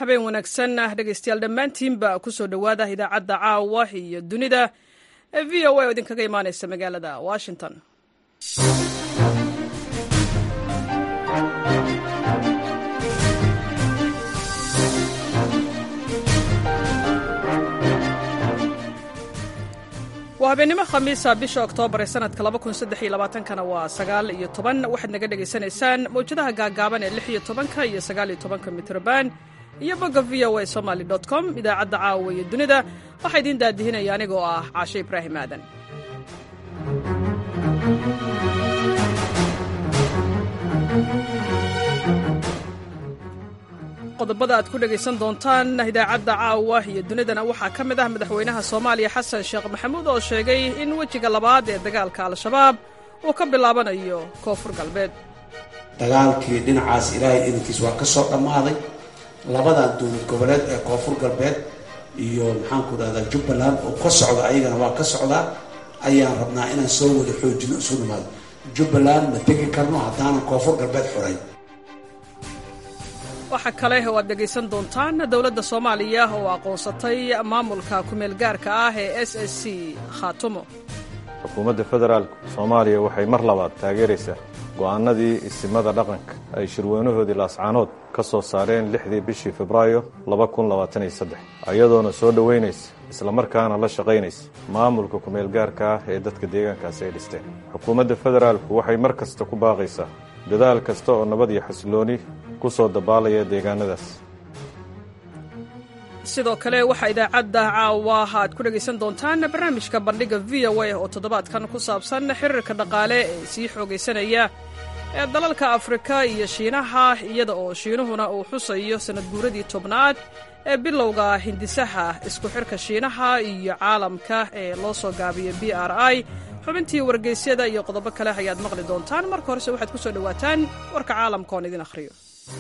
habeen wanaagsan dhegaystayaal dhammaantiinba ku soo dhowaada idaacadda caawa iyo dunida ee v o a oo idinkaga imaanaysa magaalada washington waa habeennimo khamiisa bisha oktoobar ee sanadka kana waa sagaal iyo toban waxaad naga dhegaysanaysaan mawjadaha gaagaaban ee lix iyo tobanka iyo sagaal iyo tobanka mitrban iyo bogga v o a somaly com idaacadda caawa iyo dunida waxaa idiin daadihinaya anigoo ah caashe ibraahim aadan qodobada aad ku dhegaysan doontaan idaacadda caawa iyo dunidana waxaa ka mid ah madaxweynaha soomaaliya xasan sheekh maxamuud oo sheegay in wejiga labaad ee dagaalka al-shabaab uu ka bilaabanayo koonfur galbeed dagaalkii dhinacaas ilaahay idankiis waa ka soo dhammaaday labadan dowlad goboleed ee koonfur galbeed iyo maxaanku dhahdaa jubbaland oo ka socda ayagana waa ka socdaa ayaan rabnaa inaan soo wada xoojino isu nimaado jubbaland ma tegi karno haddaanan koonfur galbeed xorayn waxaa kale oo aad dhegaysan doontaan dowladda soomaaliya oo aqoonsatay maamulka kumeel gaarka ah ee s s c khaatumo xukuumadda federaalk soomaaliya waxay mar labaad taageeraysaa go'aanadii isimada dhaqanka ay shirweynahoodii laascaanood ka soo saareen lixdii bishii febraayo ayadoona soo dhoweynaysa islamarkaana la shaqaynaysa maamulka kumeel gaarka ah ee dadka deegaankaasi ay dhisteen xukuumadda federaalku waxay mar kasta ku baaqaysaa dadaal kasta oo nabad iyo xasilooni ku soo dabaalaya deegaanadaas sidoo kale waxaa idaacadda caawa aad ku dhegaysan doontaan barnaamijka bandhiga v o a oo toddobaadkan ku saabsan xiriirka dhaqaale ee sii xoogaysanaya ee dalalka afrika iyo shiinaha iyada oo shiinuhuna uu xusayo sannad guuradii tobnaad ee bilowga hindisaha isku xirka shiinaha iyo caalamka ee loo soo gaabiyo b r i xubintii wargeysyada iyo qodobo kale ayaad maqli doontaan marka horese waxaad ku soo dhowaataan warka caalamka oon idin akhriyo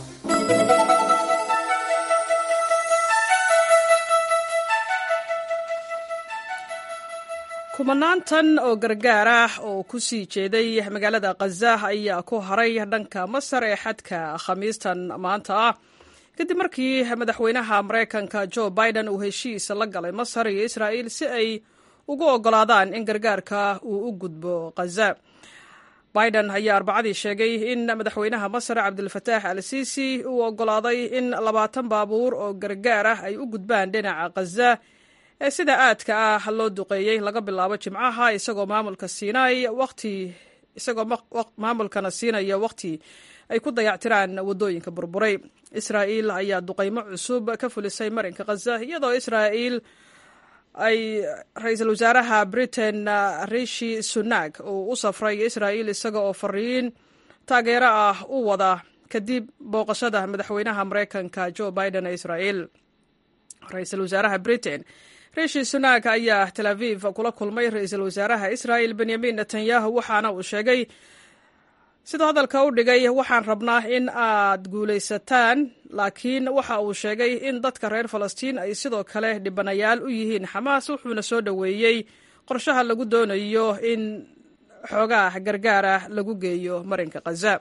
kumanaantan oo gargaar ah oo ku sii jeeday magaalada khaza ayaa ku haray dhanka masar ee xadka khamiistan maanta ah kadib markii madaxweynaha maraykanka jo biden uu heshiis la galay masar iyo israa'il si ay ugu oggolaadaan in gargaarka uu u gudbo khaza biden ayaa arbacadii sheegay in madaxweynaha masar cabdilfataax al siisi uu oggolaaday in labaatan baabuur oo gargaar ah ay u gudbaan dhinaca khaza ee sida aadka ah loo duqeeyey laga bilaabo jimcaha isagoo maamulka siinay waqti isagoo maamulkana siinaya waqti ay ku dayactiraan waddooyinka burburay israa'iil ayaa duqaymo cusub ka fulisay marinka khaza iyadoo israa'iil ay ra-iisul wasaaraha britain rishi sunak uu u safray israa'iil isaga oo fariin taageero ah u wada kadib booqashada madaxweynaha maraykanka jo biden ee israa'iil ra-iisul wasaaraha britain rishi sunak ayaa tel aviv kula kulmay ra-iisul wasaaraha israa'il benyamin netanyahu waxaana uu sheegay sidoo hadalka u dhigay waxaan rabnaa in aad guulaysataan laakiin waxa uu sheegay in dadka reer falastiin ay sidoo kale dhibanayaal u yihiin xamaas wuxuuna soo dhoweeyey qorshaha lagu doonayo in xoogaah gargaara lagu geeyo marinka khaza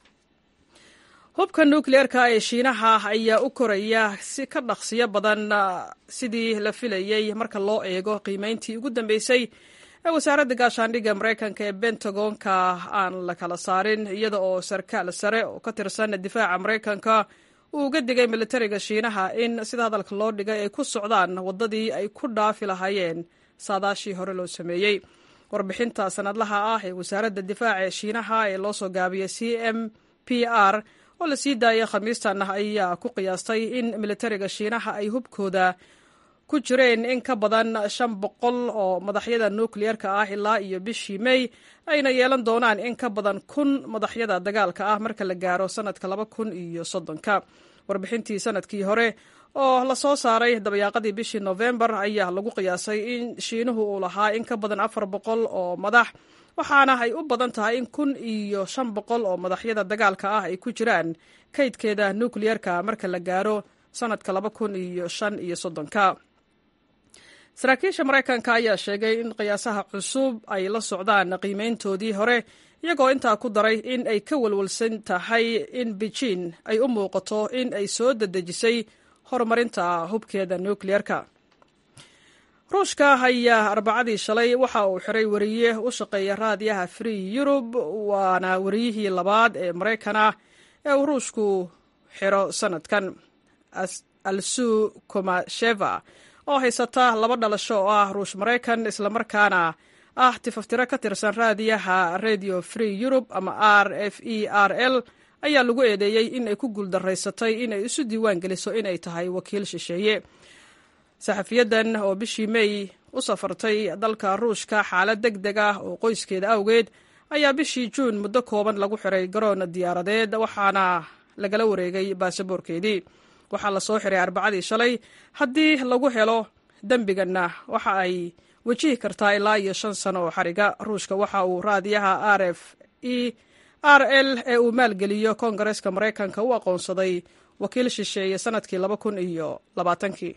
hubka nukliyeerka ee shiinaha ayaa u koraya si ka dhaqsiyo badan sidii la filayey marka loo eego qiimeyntii ugu dambeysay ee wasaaradda gaashaandhigga maraykanka ee bentagonka aan la kala saarin iyada oo sarkaal sare oo ka tirsan difaaca maraykanka uu uga digay militariga shiinaha in sida hadalka loo dhigay ay ku socdaan waddadii ay ku dhaafi lahaayeen saadaashii hore loo sameeyey warbixinta sanadlaha ah ee wasaaradda difaaca ee shiinaha ee loo soo gaabiyay c m p r oo la sii daayay khamiistan ayaa ku qiyaastay in militariga shiinaha ay hubkooda ku jireen in ka badan shan boqol oo madaxyada nukliyeerka ah ilaa iyo bishii mey ayna yeelan doonaan in ka badan kun madaxyada dagaalka ah marka la gaaro sanadka laba kun iyo soddonka warbixintii sanadkii hore oo la soo saaray dabayaaqadii bishii nofembar ayaa lagu qiyaasay in shiinuhu uu lahaa in ka badan afar boqol oo madax waxaana ay u badan tahay in kun iyo shan boqol oo madaxyada dagaalka ah ay ku jiraan kaydkeeda nukliyerka marka la gaaro sanadka laba kun iyo shan iyo soddonka saraakiisha maraykanka ayaa sheegay in qiyaasaha cusub ay la socdaan qiimeyntoodii hore iyagoo intaa ku daray in ay ka walwalsan tahay in beijin ay u muuqato in ay soo dedejisay horumarinta hubkeeda nukliyeerka ruushka ayaa arbacadii shalay waxa uu xiray wariye u shaqeeya raadiyaha free yurub waana wariyihii labaad ee maraykana ee uu ruushku xiro sanadkan alsu komasheva oo haysata laba dhalasho oo ah ruush maraykan islamarkaana ah tifaftiro ka tirsan raadiyaha radio free yurub ama r f e r l ayaa lagu eedeeyey in ay ku guuldaraysatay inay isu diiwaan geliso inay tahay wakiil shisheeye saxafiyadan oo bishii mey u safartay dalka ruushka xaalad deg deg ah oo qoyskeeda awgeed ayaa bishii juun muddo kooban lagu xiray garoon diyaaradeed waxaana lagala wareegay baasaboorkeedii waxaa lasoo xiray arbacadii shalay haddii lagu helo dembiganna waxa ay wajihi kartaa ilaa iyo shan sano oo xariga ruushka waxa uu raadiyaha r f e r l ee uu maalgeliyo koongareeska maraykanka u aqoonsaday wakiil shisheeye sanadkii laba kun iyo labaatankii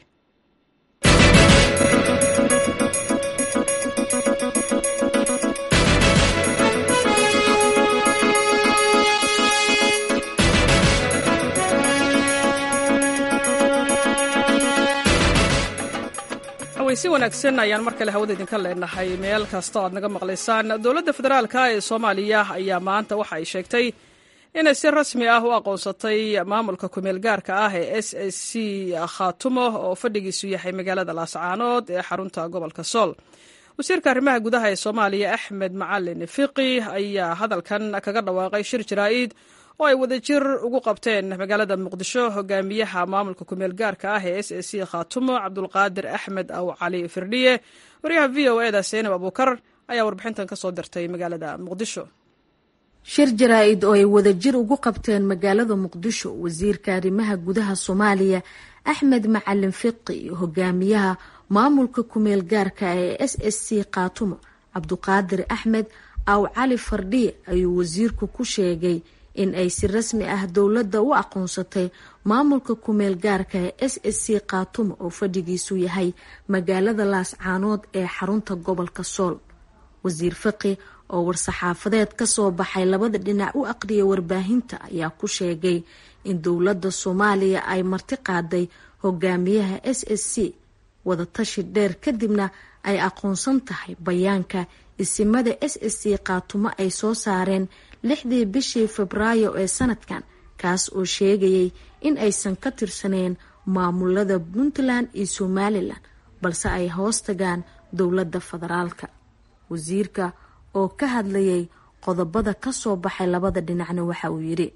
si wanaagsan ayaan mar kale hawada idinka leenahay meel kasta o aad naga maqlaysaan dowladda federaalka ee soomaaliya ayaa maanta waxa ay sheegtay inay si rasmi ah u aqoonsatay maamulka kumeel gaarka ah ee s s c khaatumo oo fadhigiisu yahay magaalada laascaanood ee xarunta gobolka sool wasiirka arrimaha gudaha ee soomaaliya axmed macalin fiqi ayaa hadalkan kaga dhawaaqay shir jaraa'id oo ay wadajir ugu qabteen magaalada muqdisho hogaamiyaha maamulka kumeel gaarka ah ee s s c khaatumo cabdulqaadir axmed aw cali firdhiye waryaha v o eda seenab abuukar ayaa warbixintan ka soo dirtay magaalada muqdisho shir jaraa-id oo ay wadajir ugu qabteen magaalada muqdisho wasiirka arrimaha gudaha soomaaliya axmed macalin fiqi iyo hogaamiyaha maamulka kumeel gaarka ee s s c khaatumo cabduqaadir axmed aw cali fardhiye ayuu wasiirku ku sheegay in ay si rasmi ah dowladda u aqoonsatay maamulka kumeel gaarka ee s s c khaatumo oo fadhigiisu yahay magaalada laascaanood ee xarunta gobolka sool wasiir fiqi oo war-saxaafadeed kasoo baxay labada dhinac u aqriyay warbaahinta ayaa ku sheegay in dowladda soomaaliya ay marti qaaday hogaamiyaha s s c wadatashi dheer kadibna ay aqoonsan tahay bayaanka isimada s s c khaatumo ay soo saareen lixdii bishii febraayo ee sanadkan kaas oo sheegayay in aysan ka tirsaneen maamulada puntland iyo somalilan balse ay hoos tagaan dowladda federaalka wasiirka oo ka hadlayay qodobada kasoo baxay labada dhinacna waxa uu yidhi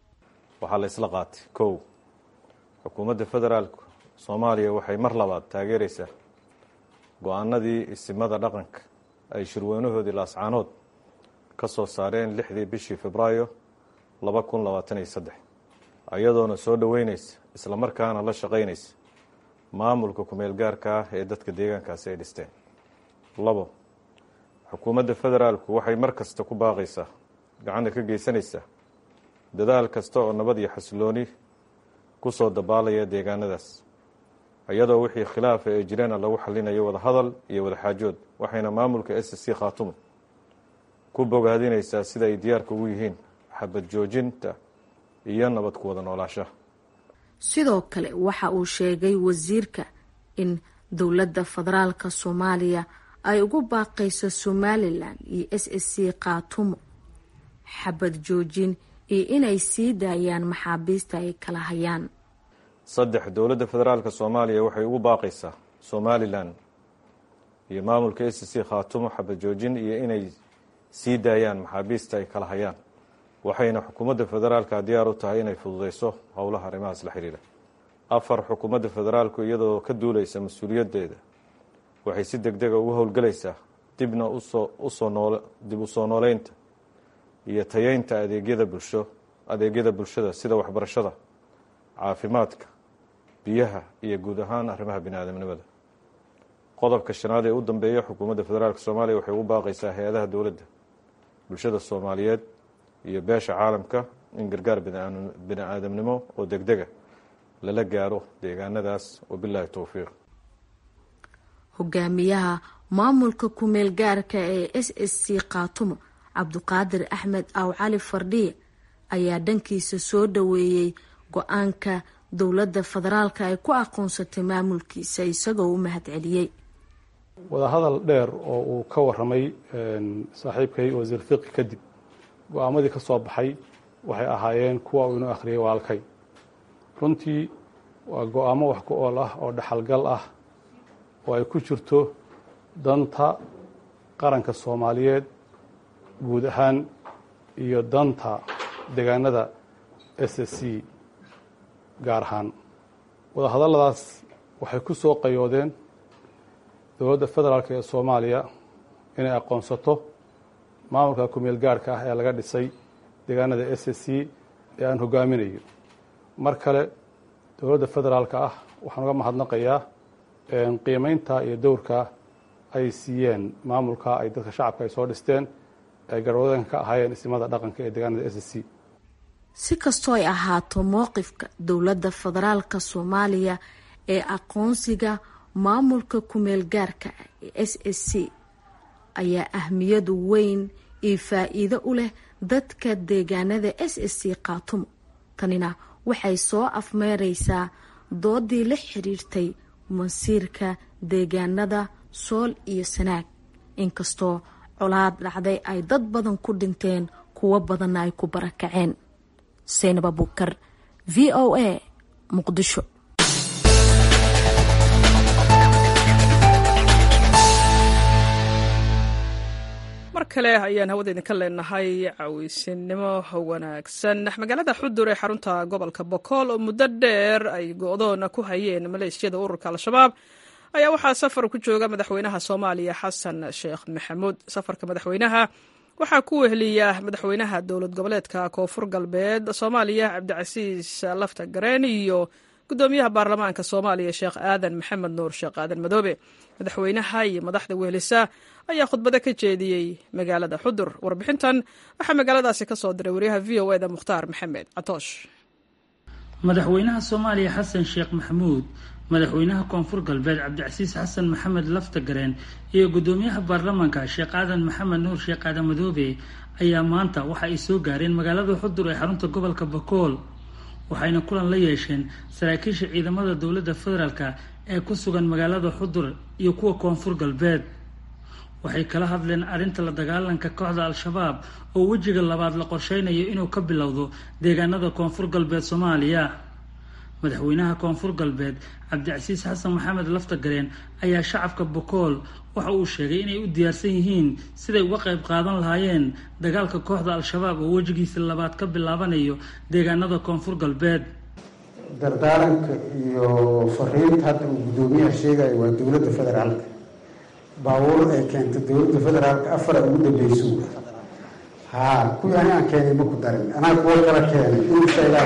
waxaa la isla qaatay kow xukuumadda federaalku soomaaliya waxay mar labaad taageeraysaa go-aanadii isimada dhaqanka ay shirweynahoodii laascaanood ka soo saareen lixdii bishii febraayo laba kun labaatan iyo saddex iyadoona soo dhoweynaysa islamarkaana la shaqaynaysa maamulka kumeel gaarka ah ee dadka deegaankaasi ay dhisteen labo xukuumadda federaalku waxay mar kasta ku baaqaysaa gacanta ka geysanaysaa dadaal kasta oo nabad iyo xasilooni ku soo dabaalaya deegaanadaas iyadoo wixii khilaafa ee jireena lagu xalinayo wadahadal iyo wadaxaajood waxayna maamulka s c khaatumo ku bogaadinaysaa sida ay diyaarka ugu yihiin xabad joojinta iyo nabad ku wada noolaashaha sidoo kale waxa uu sheegay wasiirka in dowladda federaalka soomaaliya ay ugu baaqayso somalilan iyo s s c khaatumo xabad joojin iyo inay sii daayaan maxaabiista ay kala hayaan saddex dowladda federaalka soomaaliya waxay ugu baaqaysaa somalilan iyo maamulka s c khaatumo xabad joojin iyo inay sii daayaan maxaabiista ay kala hayaan waxayna xukuumadda federaalka diyaar u tahay inay fududeyso howlaha arrimahaas la xiriira afar xukuumadda federaalku iyadoo ka duuleysa mas-uuliyaddeeda waxay si deg dega ugu howlgelaysaa dibna usoo usoo nool dib u soo nooleynta iyo tayeynta adeegyada bulsho adeegyada bulshada sida waxbarashada caafimaadka biyaha iyo guud ahaan arrimaha bini aadamnimada qodobka shanaad ee u dambeeya xukuumadda federaalka soomaaliya waxay ugu baaqaysaa hay-adaha dowladda bulshada soomaaliyeed iyo beesha caalamka in gargaar bini aadamnimo oo deg dega lala gaaro deegaanadaas wabilaahi towfiiq hogaamiyaha maamulka kumeel gaarka ee s s c khaatumo cabduqaadir axmed aw cali fardhiye ayaa dhankiisa soo dhoweeyey go-aanka dowladda federaalka ay ku aqoonsatay maamulkiisa isagoo u mahad celiyey wadahadal dheer oo uu ka waramay saaxiibkay wasiir fiqi kadib go-aamadii ka soo baxay waxay ahaayeen kuwa uu inoo akhriyay walaalkay runtii waa go-aamo wax ku ool ah oo dhaxalgal ah oo ay ku jirto danta qaranka soomaaliyeed guud ahaan iyo danta deegaanada s s c gaar ahaan wadahadalladaas waxay ku soo qayoodeen dowladda federaalk ee soomaaliya inay aqoonsato maamulka kumeel gaarhka ah ee laga dhisay deegaanada s s c ee aan hogaaminayo mar kale dowladda federaalka ah waxaan uga mahadnaqayaa qiimeynta iyo dowrka ay siiyeen maamulka ay dadka shacabka ay soo dhisteen ay garwadoodanka ka ahaayeen ismada dhaqanka ee deegaanada s s c si kastoo ay ahaato mowqifka dowladda federaalka soomaaliya ee aqoonsiga maamulka kumeel gaarka ee s s c ayaa ahmiyadu weyn iyo faa-iido u leh dadka deegaanada s s c khaatumo tanina waxay soo afmeereysaa doodii la xiriirtay masiirka deegaanada sool iyo sanaag inkastoo colaad dhacday ay dad badan ku dhinteen kuwo badanna ay ku barakaceen seynab abukar v o a muqdisho mar kale ayaan hawada idinka leenahay caweysinimo wanaagsan magaalada xudur ee xarunta gobolka bokool oo muddo dheer ay go-doona ku hayeen maleeshiyada ururka al-shabaab ayaa waxaa safar ku jooga madaxweynaha soomaaliya xasan sheekh maxamuud safarka madaxweynaha waxaa ku wehliya madaxweynaha dowlad goboleedka koonfur galbeed soomaaliya cabdicasiis lafta gareen iyo gudoomiyaha baarlamaanka soomaaliya sheekh aadan maxamed nuur sheekh aadan madoobe madaxweynaha iyo madaxda wehelisa ayaa khudbado ka jeediyey magaalada xudur warbixintan waxaa magaaladaasi ka soo diray wariyaha v o eda mukhtaar maxamed catoosh madaxweynaha soomaaliya xasan sheekh maxamuud madaxweynaha koonfur galbeed cabdicasiis xasan maxamed laftagareen iyo gudoomiyaha baarlamaanka sheekh aadan maxamed nuur sheekh aadan madoobe ayaa maanta waxa ay soo gaareen magaalada xudur ee xarunta gobolka bakool waxayna kulan la yeesheen saraakiisha ciidamada dowladda federaalka ee ku sugan magaalada xudur iyo kuwa koonfur galbeed waxay kala hadleen arrinta la dagaalanka kooxda al-shabaab oo wejiga labaad la qorsheynayo inuu ka bilowdo deegaanada koonfur galbeed soomaaliya madaxweynaha koonfur galbeed cabdicasiis xasan maxamed laftagareen ayaa shacabka bokool waxa uu sheegay inay u diyaarsan yihiin siday uga qayb qaadan lahaayeen dagaalka kooxda al-shabaab oo wejigiisa labaad ka bilaabanayo deegaanada koonfur galbeed dardaaranka iyo fariinta hadda uu guddoomiyaha sheegayo waa dowladda federaalka baabuur ay keentay dowladda federaalka afar ay ugu dambeyso haa kuwii ani aan keenay ma ku darin anaa kuwo kala keenay inshailah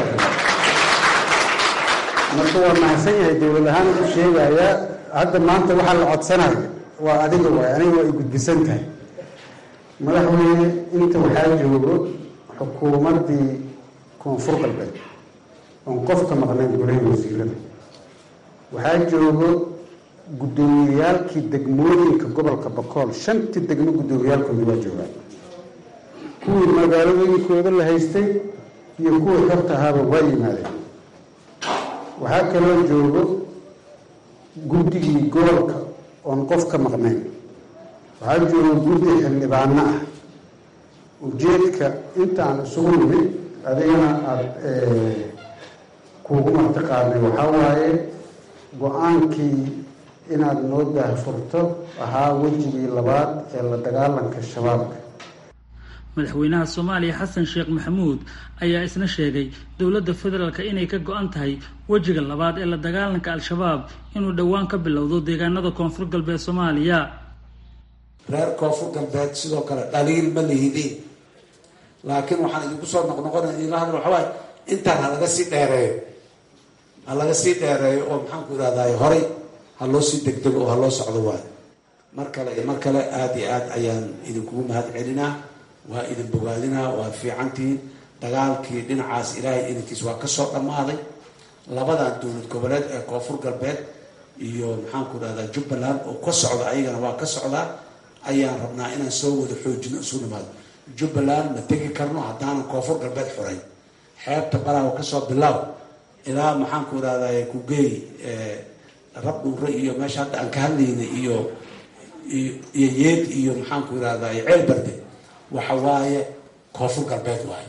marka waa mahadsan yahay dowlad ahaan u sheegayaa hadda maanta waxaa la codsanayo waa adiga waay aniga waa ay gudbisan tahay madaxweyne inta waxaa joogo xukuumaddii koonfur galbeed oon qofka maqnayn golaha wasiirada waxaa joogo guddoomiyayaalkii degmooyinka gobolka bakool shantii degmo guddoomiyaalkooda waa joogaan kuwii magaalooyinkooda la haystay iyo kuwii xorta ahaaba waa yimaadeen waxaa kaloo joogo guddigii gobolka oon qof ka maqnayn waxaa joogo guddi xildhibaano ah ujeedka intaan isugu nimid adigana aada kuugu martiqaadnay waxaa waaye go-aankii inaad noo daahfurto ahaa wejigii labaad ee la dagaalanka shabaabka madaxweynaha soomaaliya xasan sheekh maxamuud ayaa isna sheegay dowladda federaalk inay ka go-an tahay wejiga labaad ee la dagaalanka al-shabaab inuu dhowaan ka bilowdo deegaanada koonfur galbeed soomaaliya reer koonfur galbeed sidoo kale dhaliil ma lihidiin laakiin waxaan idinku soo noqnoqona idinla hadla waxaa waaye intaan ha laga sii dheereeyo ha laga sii dheereeyo oo maxaanku irahdaay horay ha loo sii degdego oo ha loo socdo waayo mar kale iyo mar kale aada iyo aad ayaan idinkugu mahad celinaa waa idin bogaadinaa waa fiicantihiin dagaalkii dhinacaas ilaahay idinkiis waa kasoo dhammaaday labadan dowlad goboleed ee koonfur galbeed iyo maxaanku irahdaa jubbaland oo ka socda ayagana waa ka socdaa ayaan rabnaa inaan soo wada xoojino isu nimaado jubbaland ma tegi karno haddaanan koonfur galbeed xuray xeebta balaawa kasoo bilaaw ilaa maxaanku irahday kugeey rab dhuure iyo meesha hadda aan ka hadlaynay iyo iyo yeed iyo maxaanku irahday ceel barde waxa waaye koonfur galbeed waaye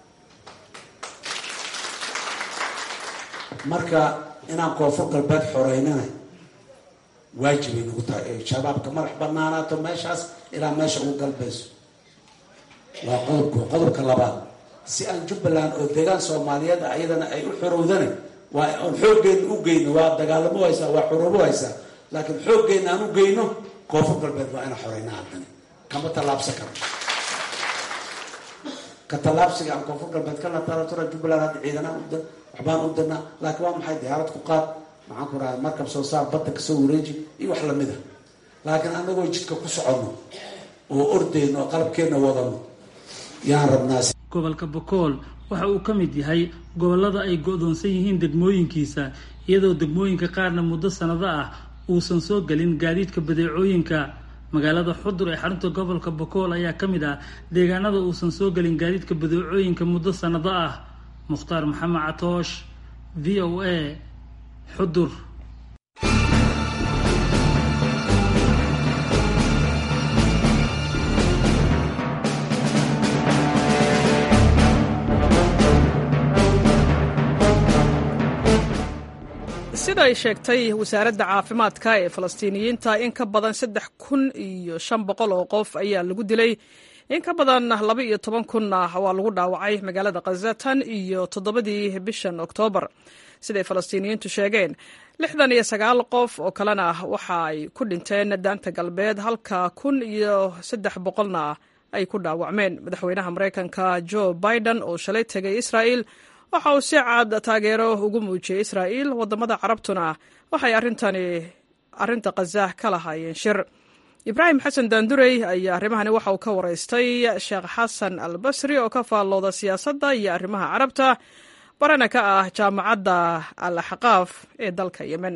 marka inaan koonfur galbeed xoreynana waajibay nagu tahay shabaabka madax banaanaato meeshaas ilaa meesha ugu galbayso waa qodobka qodobka labaad si aan jubbaland oo deegaan soomaaliyeed ah iyadana ay u xorowdana waa aan xooggeena u geyno waa dagaalamo haysaa waa xoroobo haysaa laakiin xooggeena aan u geyno koonfur galbeed waa inaan xoreynaa haddana kama tallaabsan karno ka tallaabsiga aan koonfur galbeed ka lataratura jubbaland hadda ciidanaan uda waxbaan u dirnaa laakiin waa maxay diyaarad ku qaad maxaan ku rahay markab soo saar badda kasoo wareeji iyo wax lamid a laakiin anagoo jidka ku soconno oo ordeyno oo qalabkeenna wadano yaan rabnaa gobolka bokool waxa uu ka mid yahay gobollada ay go-doonsan yihiin degmooyinkiisa iyadoo degmooyinka qaarna muddo sanado ah uusan soo gelin gaadiidka badeecooyinka magaalada xudur ee xarunta gobolka bokool ayaa ka mid ah deegaanada uusan soo gelin gaadiidka badeecooyinka muddo sanado ah mukhtaar maxamed catoosh v o a xudur sida ay sheegtay wasaaradda caafimaadka ee falastiiniyiinta in ka badan saddex kun iyo shan boqol oo qof ayaa lagu dilay in ka badan laba iyo toban kunna waa lagu dhaawacay magaalada khaza tan iyo toddobadii bishan oktoobar siday falastiiniyiintu sheegeen lixdan iyo sagaal qof oo kalena waxa ay ku dhinteen daanta galbeed halka kun iyo saddex boqolna ay ku dhaawacmeen madaxweynaha maraykanka jo biden oo shalay tegay israa'el waxa uu si cad taageero ugu muujiyey israa'il waddamada carabtuna waxay arrintani arrinta khaza ka lahaayeen shir ibraahim xasan daandurey ayaa arrimahani waxa uu ka waraystay sheekh xasan al basri oo ka faallooda siyaasadda iyo arrimaha carabta barana ka ah jaamacadda al axqaaf ee dalka yemen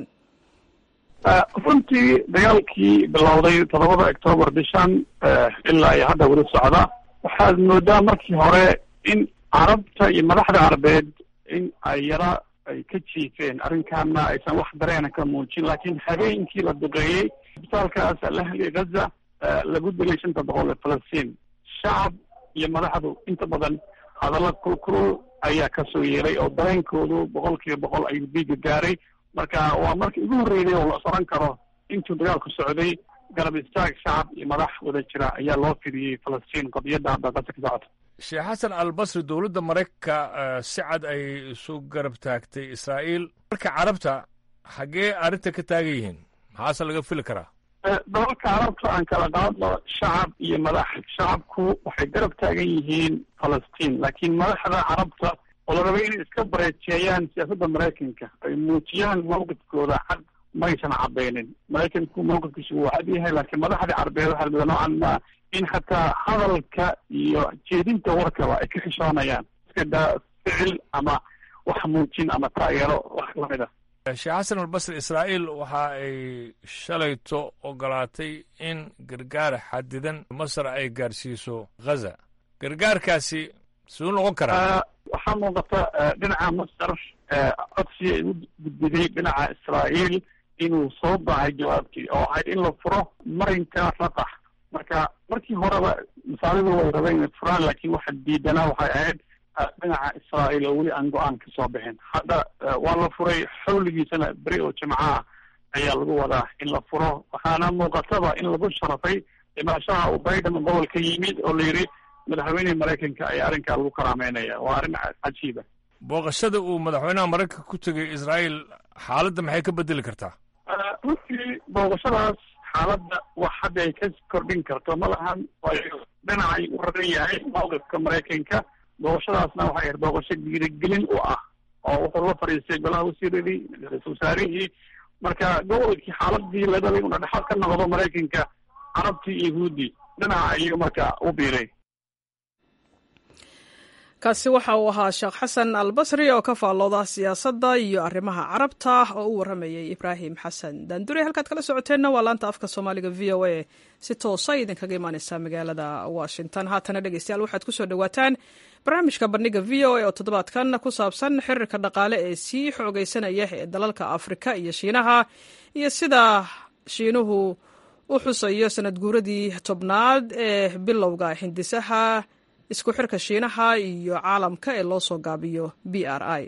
runtii dagaalkii bilowday toddobada octoobar bishan ilaa iyo hadda weli socda waxaad moodaa markii hore in carabta iyo madaxda carabeed in ay yara ay ka jiifeen arrinkaana aysan wax dareena ka muujin laakiin habeenkii la duqeeyey isbitaalkaas alahli gaza lagu dilay shanta boqol ee falastiin shacab iyo madaxdu inta badan hadalla kulkulul ayaa kasoo yeeray oo dareenkoodu boqol kiiba boqol ayuu diiga gaaray marka waa markii ugu horreeyay oo la soran karo intuu dagaalku socday garab istaag shacab iyo madax wada jira ayaa loo fidiyey falastiin qadiyadda hadda qasa ka socota sheekh xasan albasri dowladda maraykanka si cad ay isu garab taagtay israa'iil marka carabta xaggee arrinta ka taagan yihiin maxaase laga fili karaa dalalka carabta aan kala qaadno shacab iyo madax shacabku waxay garab taagan yihiin falastiin laakiin madaxda carabta oo la rabay inay iska bareejeeyaan siyaasadda maraykanka ay muujiyaan mawqifkooda cad maysan cadaynin maraykanku mawqifkiisu wuu cad yahay laakiin madaxdii carbeed waxaa lamida noocan ma in xataa hadalka iyo jeedinta warkaba ay ka xishoonayaan iska daa ficil ama wax muujin ama taageero wax lamid a sheekh xasan albasri israa'iil waxa ay shalayto ogolaatay in gargaar xadidan masar ay gaarsiiso ghaza gargaarkaasi siduu noqon karaa waxaa muuqata dhinaca masar codsi ay u gudbiday dhinaca israa'iil inuu soo baahay jawaabtii oo ahayd in la furo marinka raqax marka markii horeba masaalidu way rabeen inay furaan laakiin waxa diidanaa waxay ahayd dhinaca israa'iil oo weli aan go-aan ka soo bixin hadda waa la furay xawligiisana beri oo jimcaha ayaa lagu wadaa in la furo waxaana muuqataba in lagu sharafay dhimashaha uu biden gobolka yimid oo la yidhi madaxweynihii maraykanka ayaa arrinkaa lagu karaameynaya waa arrin cajiiba booqashada uu madaxweynaha maraykanka ku tegay israa'iil xaaladda maxay ka bedeli kartaa runtii booqashadaas xaaladda wax hadda ay ka kordhin karto ma lahan waayo dhinacay u raran yahay mawqifka maraykanka booqashadaasna waxay ahayd booqasho dhiirigelin u ah oo wuxuu la fadhiistay golaha wasiiradii ra-iisul wasaarihii marka gobolkii xaaladii la dhalay una dhexal ka noqdo maraykanka carabtii iyo yahuuddii dhinaca ayuu marka u biiray kaasi waxa uu ahaa sheekh xasan albasri oo ka faallooda siyaasadda iyo arrimaha carabta oo u warramayay ibraahim xasan daandure halkaad kala socoteenna waa laanta afka soomaaliga v o a si toosa idinkaga imaaneysaa magaalada washington haatana dhegeystayaal waxaad ku soo dhowaataan barnaamijka bandhiga v o a oo toddobaadkan ku saabsan xiriirka dhaqaale ee sii xoogaysanaya ee dalalka afrika iyo shiinaha iyo sida shiinuhu u xusayo sanad guuradii tobnaad ee bilowga hindisaha isku xirka shiinaha iyo caalamka ee loo soo gaabiyo b r i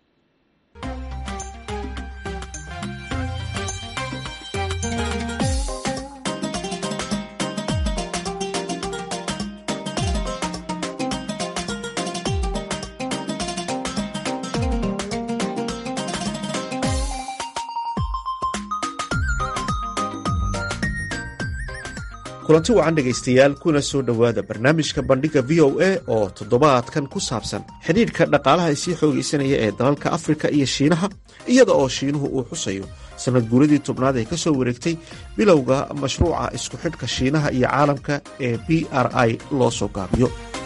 kulanti wacan dhegaystayaal kuna soo dhowaada barnaamijka bandhiga v o a oo toddobaadkan ku saabsan xidhiidhka dhaqaalaha sii xoogaysanaya ee dalalka afrika iyo shiinaha iyada oo shiinuhu uu xusayo sanad guuradii tobnaad ee ka soo wareegtay bilowga mashruuca isku xidhka shiinaha iyo caalamka ee b r i loo soo gaabiyo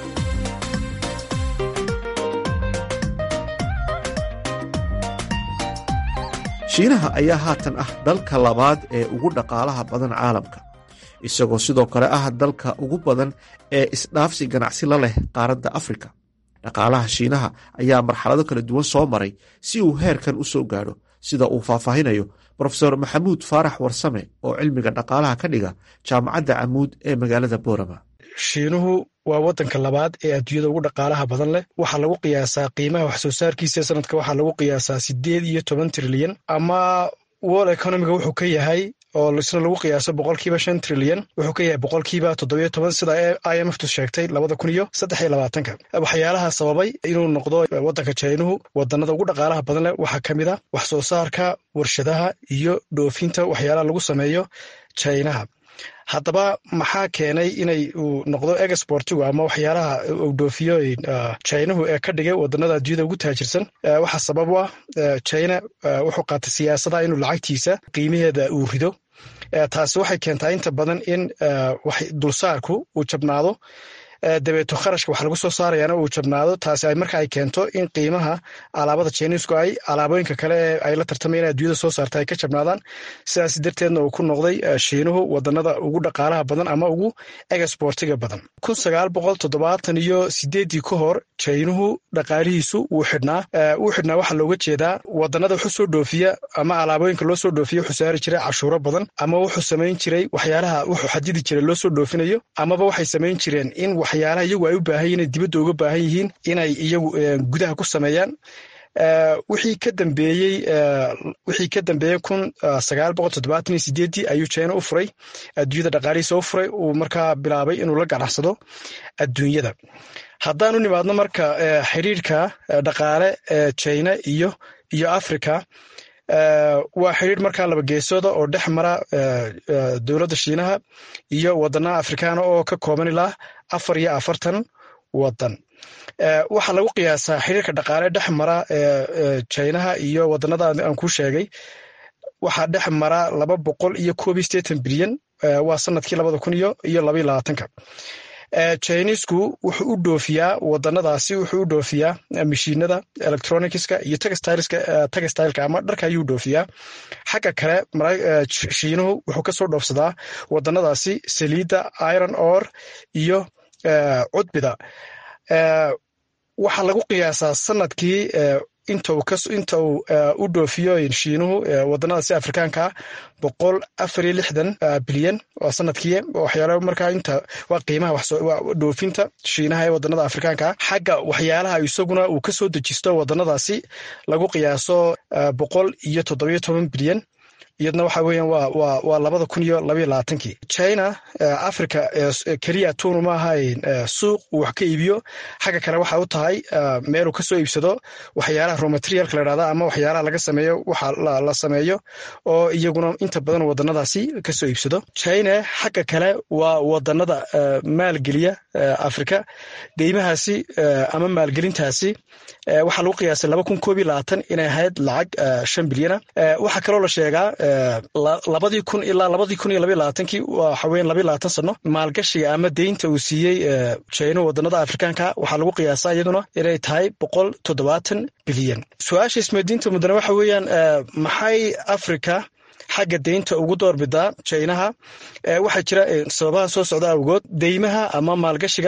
shiinaha ayaa haatan ah dalka labaad ee ugu dhaqaalaha badan caalamka isagoo sidoo kale ah dalka ugu badan ee isdhaafsi ganacsi la leh qaaradda afrika dhaqaalaha shiinaha ayaa marxalado kala duwan soo maray si uu heerkan u soo gaadho sida uu faahfaahinayo brofesor maxamuud faarax warsame oo cilmiga dhaqaalaha ka dhiga jaamacadda camuud ee magaalada boorama shiinuhu waa wadanka labaad ee adduunyada ugu dhaqaalaha badan leh waxaa lagu qiyaasaa qiimaha wax soo saarkiisa sanadka waxaa lagu qiyaasaa sideed iyo toban trilyan ama world economiga wuxuu ka yahay oo isna lagu qiyaaso boqolkiiba shan trilyan wuxuu ka yahay boqolkiiba toddobiyo toban sida i m ftu sheegtay labada kun iyo saddex iyo labaatanka waxyaalaha sababay inuu noqdo wadanka jainuhu wadanada ugu dhaqaalaha badan leh waxaa ka mid a wax soo saarka warshadaha iyo dhoofinta waxyaalaha lagu sameeyo jainaha haddaba maxaa keenay inay uu noqdo exportigu ama waxyaalaha uu dhoofiyo jinahu ee ka dhigay wadanada adduunyada ugu taajirsan waxaa sabab u ah jina wuxuu qaatay siyaasada inuu lacagtiisa qiimaheeda uu rido taasi waxay keentaa inta badan in dulsaarku uu jabnaado dabeeto kharashka wax lagu soo saarayaana uu jabnaado taasi ay marka ay keento in qiimaha alaabada jiniisku ay alaabooyinka kale ee ay la tartamayaan adduunyada soo saarta ay ka jabnaadaan sidaas darteedna uu ku noqday shiinuhu wadanada ugu dhaqaalaha badan ama ugu exportiga badan kun sagaal boqol toddobaatan iyo sideeddii ka hor jainuhu dhaqaalihiisu wuu xidhnaa wuu xidhnaa waxaa looga jeedaa wadanada wuxuu soo dhoofiya ama alaabooyinka loo soo dhoofiya wuxuu saari jiray cashuuro badan ama wuxuu samayn jiray waxyaalaha wuxuu xadidi jiray loo soo dhoofinayo amaba waxay samayn jireen in waxyaalaha iyagu ay u baahan yihin dibadda uga baahan yihiin inay iyagu gudaha ku sameeyaan wixii ka dambeeyey wixii ka dambeeyey kun sagaal boqol toddobaatan iyo sideeddii ayuu jina u furay adduunyada dhaqaalihiisa u furay uu markaa bilaabay inuu la ganacsado adduunyada haddaan u nimaadno marka xiriirka dhaqaale ee jina iyo iyo africa waa xiriir markaa laba geesooda oo dhex mara dowladda shiinaha iyo wadanaha afrikaana oo ka kooban ilaa afar iyo afartan wadan waxaa lagu qiyaasaa xiriirka dhaqaale dhex mara jinaha iyo wadanada aan kuu sheegay waxaa dhex mara laba boqol iyo koob iyo sideetan bilyan waa sanadkii labada kun iyo iyo labaiyo labaatanka chinisku wuxuu u dhoofiyaa wadanadaasi wuxuu u dhoofiyaa mashiinada electronicska iyo textileka ama dharka ayuu dhoofiyaa xagga kale shiinuhu wuxuu kasoo dhoofsadaa wadanadaasi saliidda iron or iyo cudbida waxaa lagu qiyaasaa sanadkii inta uu u dhoofiyo shiinuhu wadanadaasi afrikaanka boqol afar iyo lixdan bilyan oo sanadkii waxyaala markaa inta waa qiimaha dhoofinta shiinaha ee wadanada afrikaanka xagga waxyaalaha isaguna uu kasoo dejisto wadanadaasi lagu qiyaaso boqol iyo toddobiyo toban bilyan iyadna waxa weeyaan waa waa waa labada kun iyo labaiyo labaatankii china africa keliya tuunu ma ahayn suuq uu wax ka iibiyo xagga kale waxa u tahay meel uu kasoo iibsado waxyaalaha romaterialka la dhahda ama waxyaalaha laga sameeyo waxa la sameeyo oo iyaguna inta badan wadanadaasi kasoo iibsado china xagga kale waa wadanada maalgeliya africa deymahaasi ama maalgelintaasi waxaa lagu qiyaasay laba kun koob iyo labaatan inay ahayd lacag shan bilyana waxaa kaloo la sheegaa labadii kun ilaa labadii kun iyo labaiyo labaatankii waxa weyan labaiyo labaatan sano maalgashiga ama deynta uu siiyey china wadanada afrikaanka waxaa lagu qiyaasaa iyaduna inay tahay boqol toddobaatan bilyan su-aasha ismeydiinta mudane waxa weeyaan maxay africa xagga deynta ugu doorbidaa jinaha waxaa jira sababaha soo socda awgood deymaha ama maalgashiga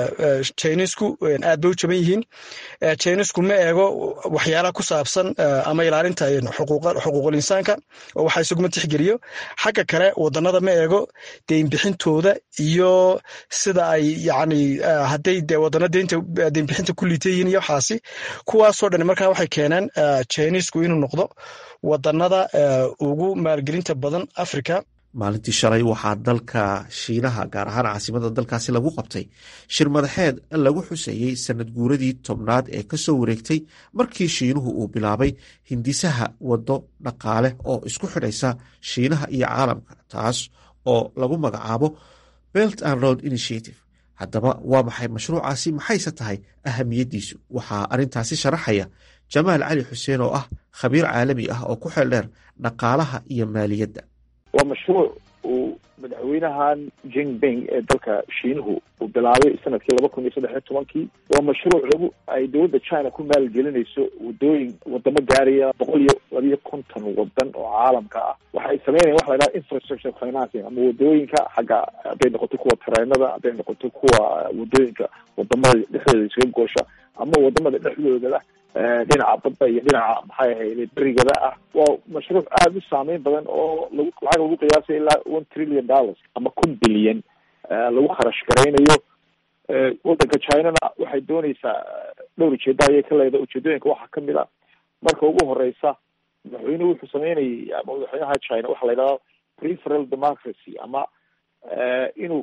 jinisku aad bay u jaban yihiin jinisku ma eego waxyaalaha ku saabsan ama ilaalinta xuquuqul insaanka oo waxaa isuguma tixgeliyo xagga kale wadanada ma eego deynbixintooda iyo sida ay yani hadday de wadano deynta deynbixinta ku liita yihiin iyo waxaasi kuwaasoo dhan markaa waxay keeneen jinisku inuu noqdo wadanada ugu maalgelinta badan africa maalintii shalay waxaa dalka shiinaha gaar ahaan caasimada dalkaasi lagu qabtay shir madaxeed lagu xuseeyey sanad guuradii tobnaad ee kasoo wareegtay markii shiinuhu uu bilaabay hindisaha waddo dhaqaale oo isku xidhaysa shiinaha iyo caalamka taas oo lagu magacaabo belt and road initiative haddaba waa maxay mashruucaasi maxayse tahay ahamiyaddiisu waxaa arrintaasi sharaxaya jamaal cali xuseen oo ah khabiir caalami ah oo ku xeel dheer dhaqaalaha iyo maaliyadda waa mashruuc uu madaxweynahan jinping ee dalka shiinuhu uu bilaabay sanadkii laba kun iyo saddex iyo tobankii waa mashruuc lagu ay dowladda china ku maalgelinayso wadooyin wadamo gaaraya boqol iyo labiyo konton wadan oo caalamka ah waxay sameynayan waxa la yidhaha infrastructure financing ama wadooyinka xagga hadday noqoto kuwa tareenada hadday noqoto kuwa wadooyinka wadamada dhexdooda isaga goosha ama wadamada dhexdooda dhinaca badda iyo dhinaca maxay ahayde berigada ah waa mashruuc aada u saameyn badan oo lagu lacag lagu qiyaasay ilaa one trillion dollars ama kun bilyan lagu kharash garaynayo waddanka chinana waxay dooneysaa dhowr ujeeda ayay ka leedahay ujeedooyinka waxaa kamid a marka ugu horeysa madaxweynuhu wuxuu sameynayay ama madaxweynaha china waxaa la yidhahda preferal democracy ama inuu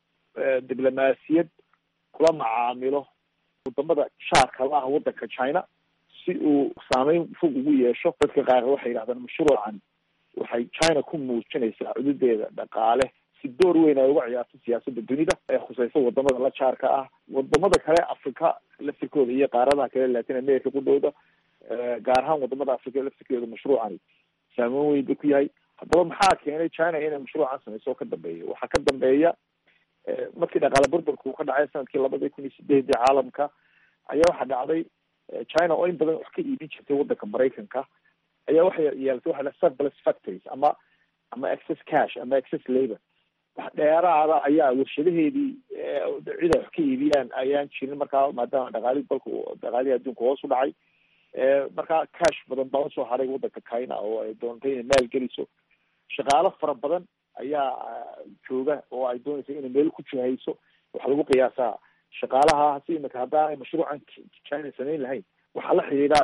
diblomaasiyad kula macaamilo wadamada shaarka la ah waddanka china si uu saameyn fog ugu yeesho dadka qaar waxay yidhahdaan mashruucan waxay china ku muujinaysaa cududeeda dhaqaale si door weyn ay uga ciyaarto siyaasadda dunida ee khuseysa wadamada la jaarka ah wadamada kale africa laftirkooda iyo qaaradaha kale latin america ku dhowda gaar ahaan wadamada africa laftirkeeda mashruucani saameyn weyn ba ku yahay haddaba maxaa keenay china inay mashruucan sameyso oo ka dambeeya waxaa ka dambeeya markii dhaqaale burburka uu ka dhacay sanadkii labada kun iyo sideedii caalamka ayaa waxaa dhacday china oo in badan wax ka iibin jirtay waddanka maraykanka ayaa waxay yeelatay waxa la surplus factories ama ama excess cash ama excess labor wax dheeraada ayaa warshadaheedii cid ay wax ka iibiyaan ayaan jirin markaa maadaama dhaqaalihi dalka dhaqaalihii adduunka hoos u dhacay markaa cash badan baa usoo haray waddanka china oo ay doontay inay maal geliso shaqaalo fara badan ayaa jooga oo ay doonaysa inay meel ku jihayso waxaa lagu qiyaasaa shaqaalaha si imika haddaanay mashruucan china samayn lahayn waxaa la xidhiidha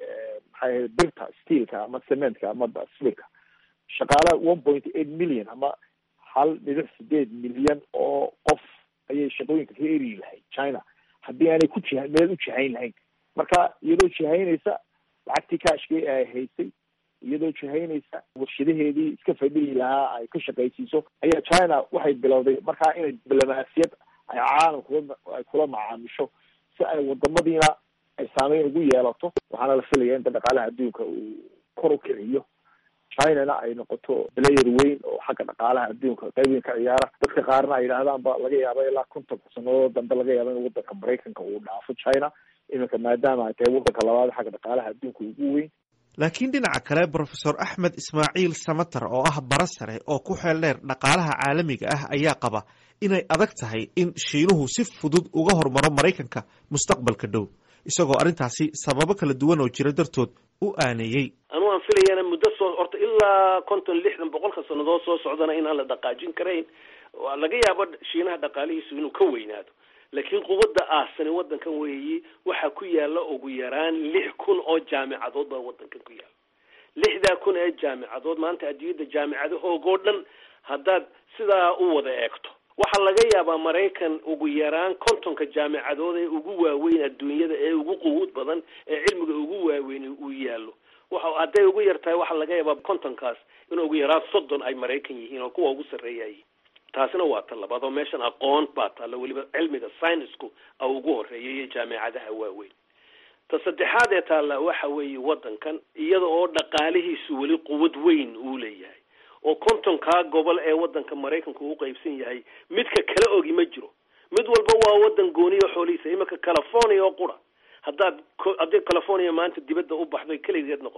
maxay ahayd birta steelka ama cementka ama silika shaqaalaha one point eight million ama hal dhibic sideed milyan oo qof ayay shaqooyinka ka eri lahayd china haddii aanay ku jiha meel u jihayn lahayn marka iyadoo jihaynaysa lacagtii kaashkii ay haysay iyadoo jihaynaysa warshadaheedii iska fadhihi lahaa ay ka shaqaysiiso ayaa china waxay bilowday markaa inay diblomaasiyad ay caalamka ay kula macaamisho si ay wadamadiina ay saameyn ugu yeelato waxaana la filaya inta dhaqaalaha adduunka uu kor u kiciyo chinana ay noqoto player weyn oo xagga dhaqaalaha adduunka qayb weyn ka ciyaara dadka qaarna ay yidhahdaanba laga yaaba ilaa kontonka sanadood dambe laga yaaba in waddanka maraykanka uu dhaafo china iminka maadaama ay tahay waddanka labaad xagga dhaqaalaha adduunka ugu weyn laakiin dhinaca kale brofesor axmed ismaaciil samater oo ah bara sare oo ku xeel dheer dhaqaalaha caalamiga ah ayaa qaba inay adag tahay in shiinuhu si fudud uga hormaro maraykanka mustaqbalka dhow isagoo arrintaasi sababo kala duwan oo jira dartood u aaneeyey anu aan filayana muddo soo horta ilaa konton lixdan boqolka sannadood soo socdana inaan la dhaqaajin karayn laga yaabo shiinaha dhaqaalihiisu inuu ka weynaado laakiin quwadda aasani waddankan weeyi waxaa ku yaala ugu yaraan lix kun oo jaamicadood baa waddankan ku yaala lixdaa kun ee jaamicadood maanta adduunyadda jaamicadahoogoo dhan haddaad sidaa u wada eegto waxaa laga yaabaa maraykan ugu yaraan kontonka jaamicadood ee ugu waaweyn adduunyada ee ugu quwuud badan ee cilmiga ugu waaweyn uu yaallo waxa hadday ugu yar tahay waxaa laga yaabaa kontonkaas in ugu yaraan soddon ay maraykan yihiin oo kuwa ugu sarreeyayiin taasina waa ta labaad oo meeshan aqoon baa taalla weliba cilmiga synisku a ugu horeeya iyo jaamicadaha waaweyn ta saddexaad ee taalla waxa weeye waddankan iyada oo dhaqaalihiisu weli quwad weyn uu leeyahay oo kontonkaa gobol ee waddanka maraykanka uu qaybsan yahay midka kala ogi ma jiro mid walba waa waddan gooniyo xoolihiisa iminka california oo qura haddaad haddii california maanta dibadda u baxdo keligeed noqoto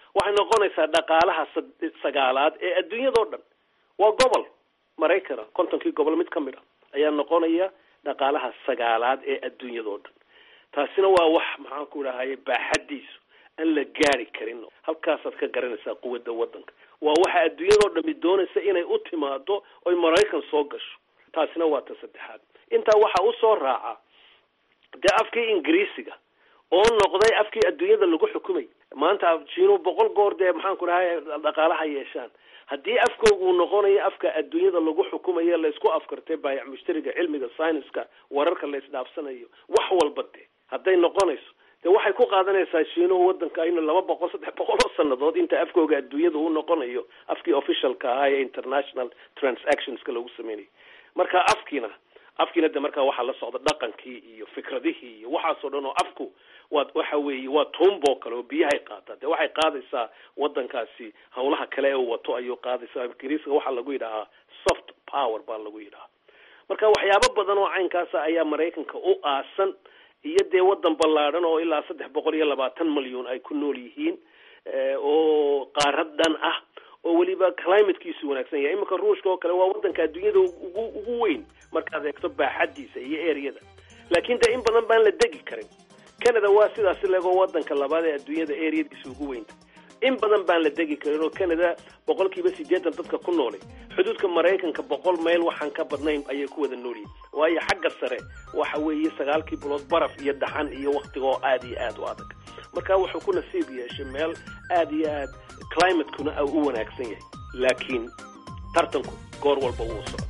waxay noqonaysaa dhaqaalaha sagaalaad ee adduunyadao dhan waa gobol maraykana kontonkii gobol mid ka mid a ayaa noqonaya dhaqaalaha sagaalaad ee adduunyadao dhan taasina waa wax maxaan ku dhahaye baaxadiisu aan la gaari karin halkaasaad ka garanaysaa quwadda waddanka waa waxa adduunyadao dhami doonaysa inay u timaado oy maraykan soo gasho taasina waa ta saddexaad intaa waxaa usoo raaca dee afkii ingiriisiga oo noqday afkii adduunyada lagu xukumay maanta jiinu boqol goor dee maxaan ku dhahay dhaqaalaha yeeshaan haddii afkooga uu noqonayo afka adduunyada lagu xukumayo laysku afkartay baayac mushtariga cilmiga syniska wararka la isdhaafsanayo wax walba de hadday noqonayso de waxay ku qaadanaysaa shiinuhu wadanka inu laba boqol saddex boqol oo sanadood inta afkooga adduunyada uu noqonayo afkii officialka ahaa ee international transactionska lagu sameynayo marka afkiina afkiina de markaa waxaa la socda dhaqankii iyo fikradihii iyo waxaasoo dhan oo afku waa waxa weeye waa tuumboo kale oo biyahay qaataa de waxay qaadaysaa wadankaasi hawlaha kale ee uu wato ayuu qaadaysaa ingiriiska waxaa lagu yidhahaa soft power baa lagu yidhahaa marka waxyaabo badan oo caynkaasa ayaa maraykanka u aasan iyo dee wadan ballaadhan oo ilaa saddex boqol iyo labaatan malyuun ay ku nool yihiin oo qaarad dhan ah oo weliba climatekiisu wanaagsan yahay iminka ruushka oo kale waa wadanka adduunyada ugu ugu weyn markaad eegto baaxadiisa iyo eryada laakiin de in badan baan la degi karin canada waa sidaasi legoo wadanka labaad ee adduunyada eryadiisa ugu weynta in badan baan la degi karin oo canada boqol kiiba sideetan dadka ku noolay xuduudka maraykanka boqol mayl waxaan ka badnayn ayay ku wada noolyihin waayo xagga sare waxa weeye sagaalkii bilood baraf iyo dhaxan iyo waktiga oo aada iyo aada u adag marka wuxuu ku nasiib yeeshay meel aada iyo aad climatekuna u wanaagsan yahay laakiin tartanku goor walba wuu socda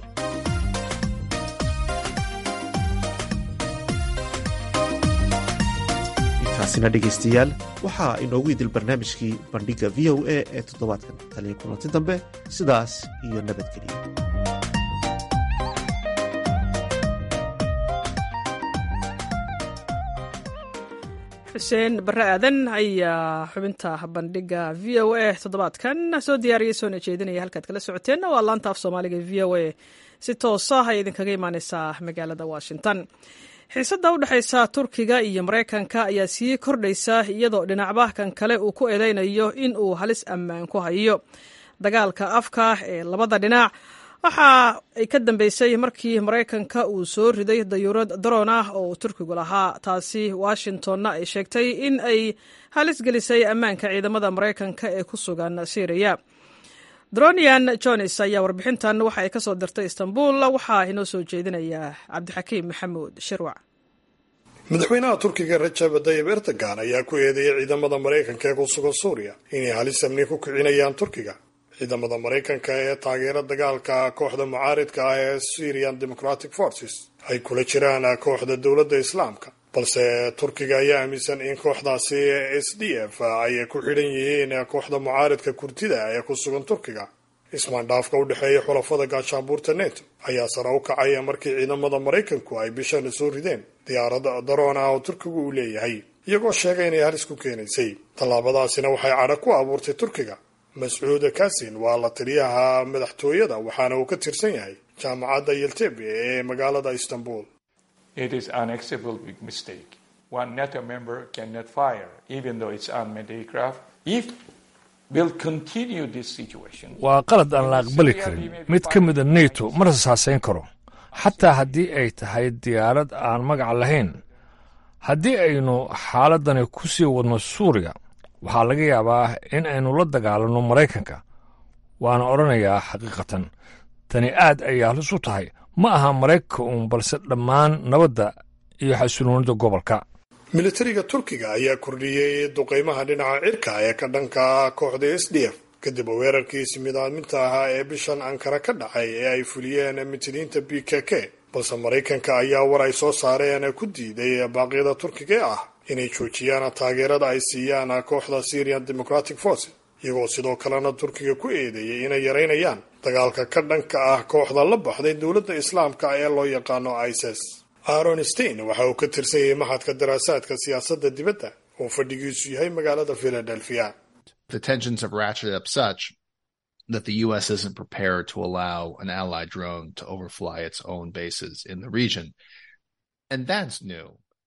taasina dhegaystayaal waxaa inoogu idil barnaamijkii bandhigga v o a ee toddobaadkan taliya kulanti dambe sidaas iyo nabadgeliya xuseen barre aadan ayaa xubinta bandhigga v o a toddobaadkan soo diyaariyay soona jeedinaya halkaad kala socoteenna waa laanta af soomaaliga v o a si toosa ay idinkaga imaaneysaa magaalada washington xiisadda u dhexaysa turkiga iyo maraykanka ayaa sii kordhaysa iyadoo dhinacba kan kale uu ku eedeynayo in uu halis ammaan ku hayo dagaalka afka ee labada dhinac waxa ay ka dambeysay markii maraykanka uu soo riday dayuurad daroon ah oo uu turkigu lahaa taasi washingtonna ay sheegtay in ay halis gelisay ammaanka ciidamada maraykanka ee ku sugan syriya dronian jones ayaa warbixintan waxa ay ka soo dirtay istanbul waxaa inoo soo jeedinaya cabdixakiim maxamuud shirwac madaxweynaha turkiga rajab tayib erdogan ayaa ku eedeeyay ciidamada maraykanka ee ku sugan suuriya inay halis amni ku kicinayaan turkiga ciidamada maraykanka ee taageera dagaalka kooxda mucaaridka ah ee syrian democratic forces ay kula jiraan kooxda dowladda islaamka balse turkiga ayaa aaminsan in kooxdaasi s d f ay ku xidhan yihiin kooxda mucaaridka kurtida ee ku sugan turkiga ismaandhaafka u dhexeeya xulafada gaashaanbuurta neto ayaa sare u kacaya markii ciidamada maraykanku ay bishan soo rideen diyaarada daroon ah oo turkigu uu leeyahay iyagoo sheegay inay halis ku keenaysay tallaabadaasina waxay cadha ku abuurtay turkiga mascuud kasin waa la taliyaha madaxtooyada waxaana uu ka tirsan yahay jaamacadda yeltebe ee magaalada istanbul It is unacceptable big mistake. One NATO member cannot fire, even though it's unmanned aircraft. If we'll continue this situation, waa qalad aan la aqbali karin mid ka mida neto ma rasaasayn karo xataa haddii ay tahay diyaarad aan magac lahayn haddii aynu xaaladani ku sii wadno suuriya waxaa laga yaabaa in aynu la dagaalanno maraykanka waana odhanayaa xaqiiqatan tani aad ayay halis u tahay ma aha maraykanka uun balse dhammaan nabadda iyo xasiloonida gobolka militariga turkiga ayaa kordhiyey duqeymaha dhinaca cirka ee ka dhanka kooxda s d f kadib weerarkiisi midaaminta ahaa ee bishan ankara ka dhacay ee ay fuliyeen mitiniinta b k k balse maraykanka ayaa war ay soo saareen ku diiday baaqyada turkiga ee ah inay joojiyaan taageerada ay siiyaan kooxda syrian democratic forces iyagoo sidoo kalena turkiga ku eedeeyay inay yareynayaan dagaalka ka dhanka ah kooxda la baxday dowladda islaamka ee loo yaqaano isis aaron stein waxa uu ka tirsan yahay maxadka daraasaadka siyaasadda dibadda oo fadhigiisu yahay magaalada philadelphia The tensions have ratcheted up such that the U.S. isn't prepared to allow an allied drone to overfly its own bases in the region. And that's new.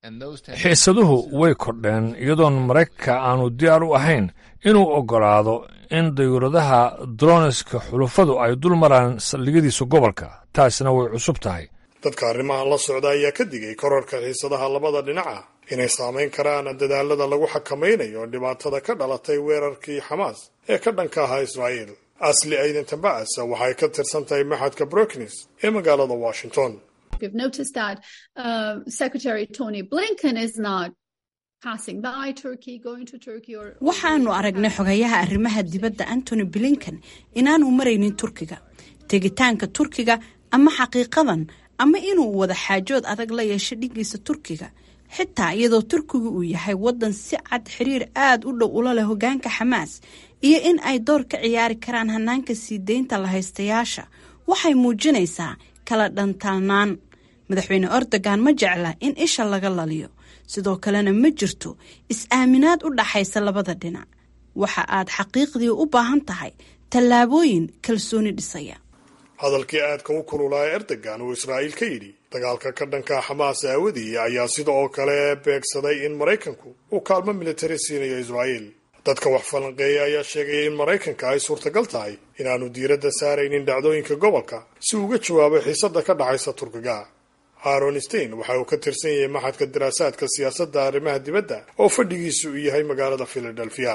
xiisaduhu way kordheen iyadoon maraykanka aanu diyaar u ahayn inuu oggolaado in dayuuradaha droniska xulufadu ay dul maraan saldhigyadiisa gobolka taasina way cusub tahay dadka arrimahan la socda ayaa ka digay korarka xiisadaha labada dhinaca inay saamayn karaan dadaalada lagu xakamaynayo dhibaatada ka dhalatay weerarkii xamaas ee ka dhanka ahaa israa'iil asli aydan tambacas waxay ka tirsan tahay maxadka brooknes ee magaalada washington We've noticed that uh, Secretary Tony Blinken is not passing by Turkey, going to Turkey or. waxaanu aragnay xogayaha arrimaha dibadda antony blinken inaanu maraynin turkiga tegitaanka turkiga ama xaqiiqadan ama inuu wada xaajood adag la yeesho dhigiisa turkiga xitaa iyadoo turkigu uu yahay wadan si cad xiriir aada u dhow ula leh hogaanka xamaas iyo in ay door ka ciyaari karaan hanaanka sii deynta la haystayaasha waxay muujinaysaa kala dhantaalnaan madaxweyne erdogan ma jecla in isha laga laliyo sidoo kalena ma jirto is-aaminaad u dhaxaysa labada dhinac waxa aad xaqiiqdii u baahan tahay tallaabooyin kalsooni dhisaya hadalkii aadka u kululaa ee erdogan uu israa'iil ka yidhi dagaalka ka dhanka xamaas aawadii ayaa sida oo kale beegsaday in maraykanku uu kaalmo militari siinayo israa'iil dadka wax falanqeeya ayaa sheegaya in maraykanka ay suurtagal tahay inaanu diiradda saaraynin dhacdooyinka gobolka si uu uga jawaabo xiisadda ka dhaxaysa turkiga aaron stein waxa uu ka tirsan yahay maxadka daraasaadka siyaasadda arrimaha dibadda oo fadhigiisu uu yahay magaalada philadelphia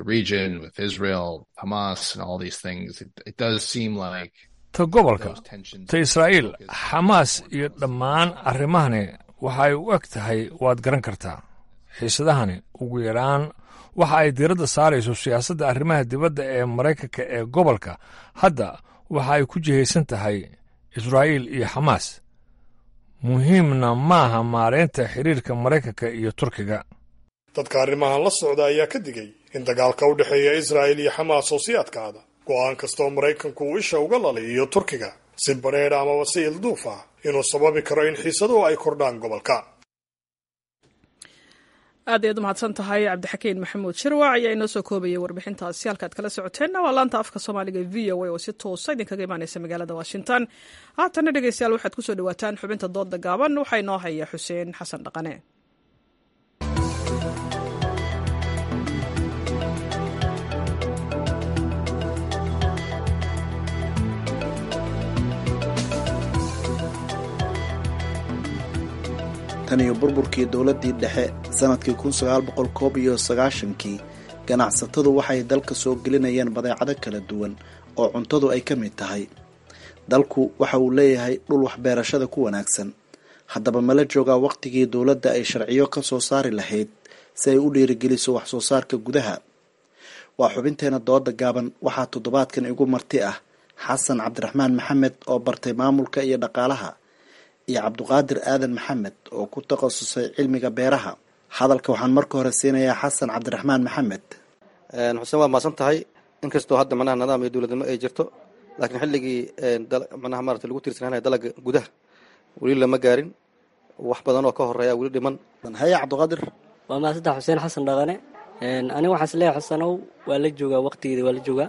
ta gobolka ta israa'iil xamaas iyo dhammaan arrimahani waxay u eg tahay waad garan kartaa xiisadahani ugu yaraan waxa ay diiradda saarayso siyaasadda arrimaha dibadda ee maraykanka ee gobolka hadda waxa ay ku jihaysan tahay israa'iil iyo xamaas muhiimna maaha maareynta xiriirka maraykanka iyo turkiga dadka arrimahan la socda ayaa ka digay in dagaalka u dhexeeya israa'il iyo xamaas oo sii adkaada go'aan kastoo maraykanku uu isha uga laliyiyo turkiga si badheedh amaba si ilduuf ah inuu sababi karo in xiisaduhu ay kordhaan gobolka aad ayaad umahadsan tahay cabdixakiin maxamuud shirwac ayaa inoo soo koobayay warbixintaasi halkaad kala socoteenna waa laanta afka soomaaliga v o a oo si toosa idinkaga imaaneysa magaalada washington haatanna dhegeystayaal waxaad kusoo dhawaataan xubinta dooda gaaban waxaa inoo haya xuseen xasan dhaqane tan iyo burburkii dowladdii dhexe sannadkii kun sagaal boqol koob iyo sagaashankii ganacsatadu waxay dalka soo gelinayeen badeecado kala duwan oo cuntadu ay ka mid tahay dalku waxa uu leeyahay dhul waxbeerashada ku wanaagsan haddaba mala joogaa wakhtigii dowladda ay sharciyo ka soo saari lahayd si ay u dhiirigeliso wax soo saarka gudaha waa xubinteena dooda gaaban waxaa toddobaadkan igu marti ah xasan cabdiraxmaan maxamed oo bartay maamulka iyo dhaqaalaha iyo cabduqaadir aadan maxamed oo ku takhasusay cilmiga beeraha hadalka waxaan marka hore siinayaa xasan cabdiraxmaan maxamed xuseen waad maasan tahay inkastoo hadda manaha nidaam iyo dowladnimo ay jirto laakiin xilligii manaha maarata lagu tiirsananaya dalaga gudaha weli lama gaarin wax badan oo ka horeeya weli dhiman haya cabduqaadir waa maasantaha xuseen xasan dhaqane aniga waxaan isleeyahay xusanow waa la joogaa waqtigeeda waa la joogaa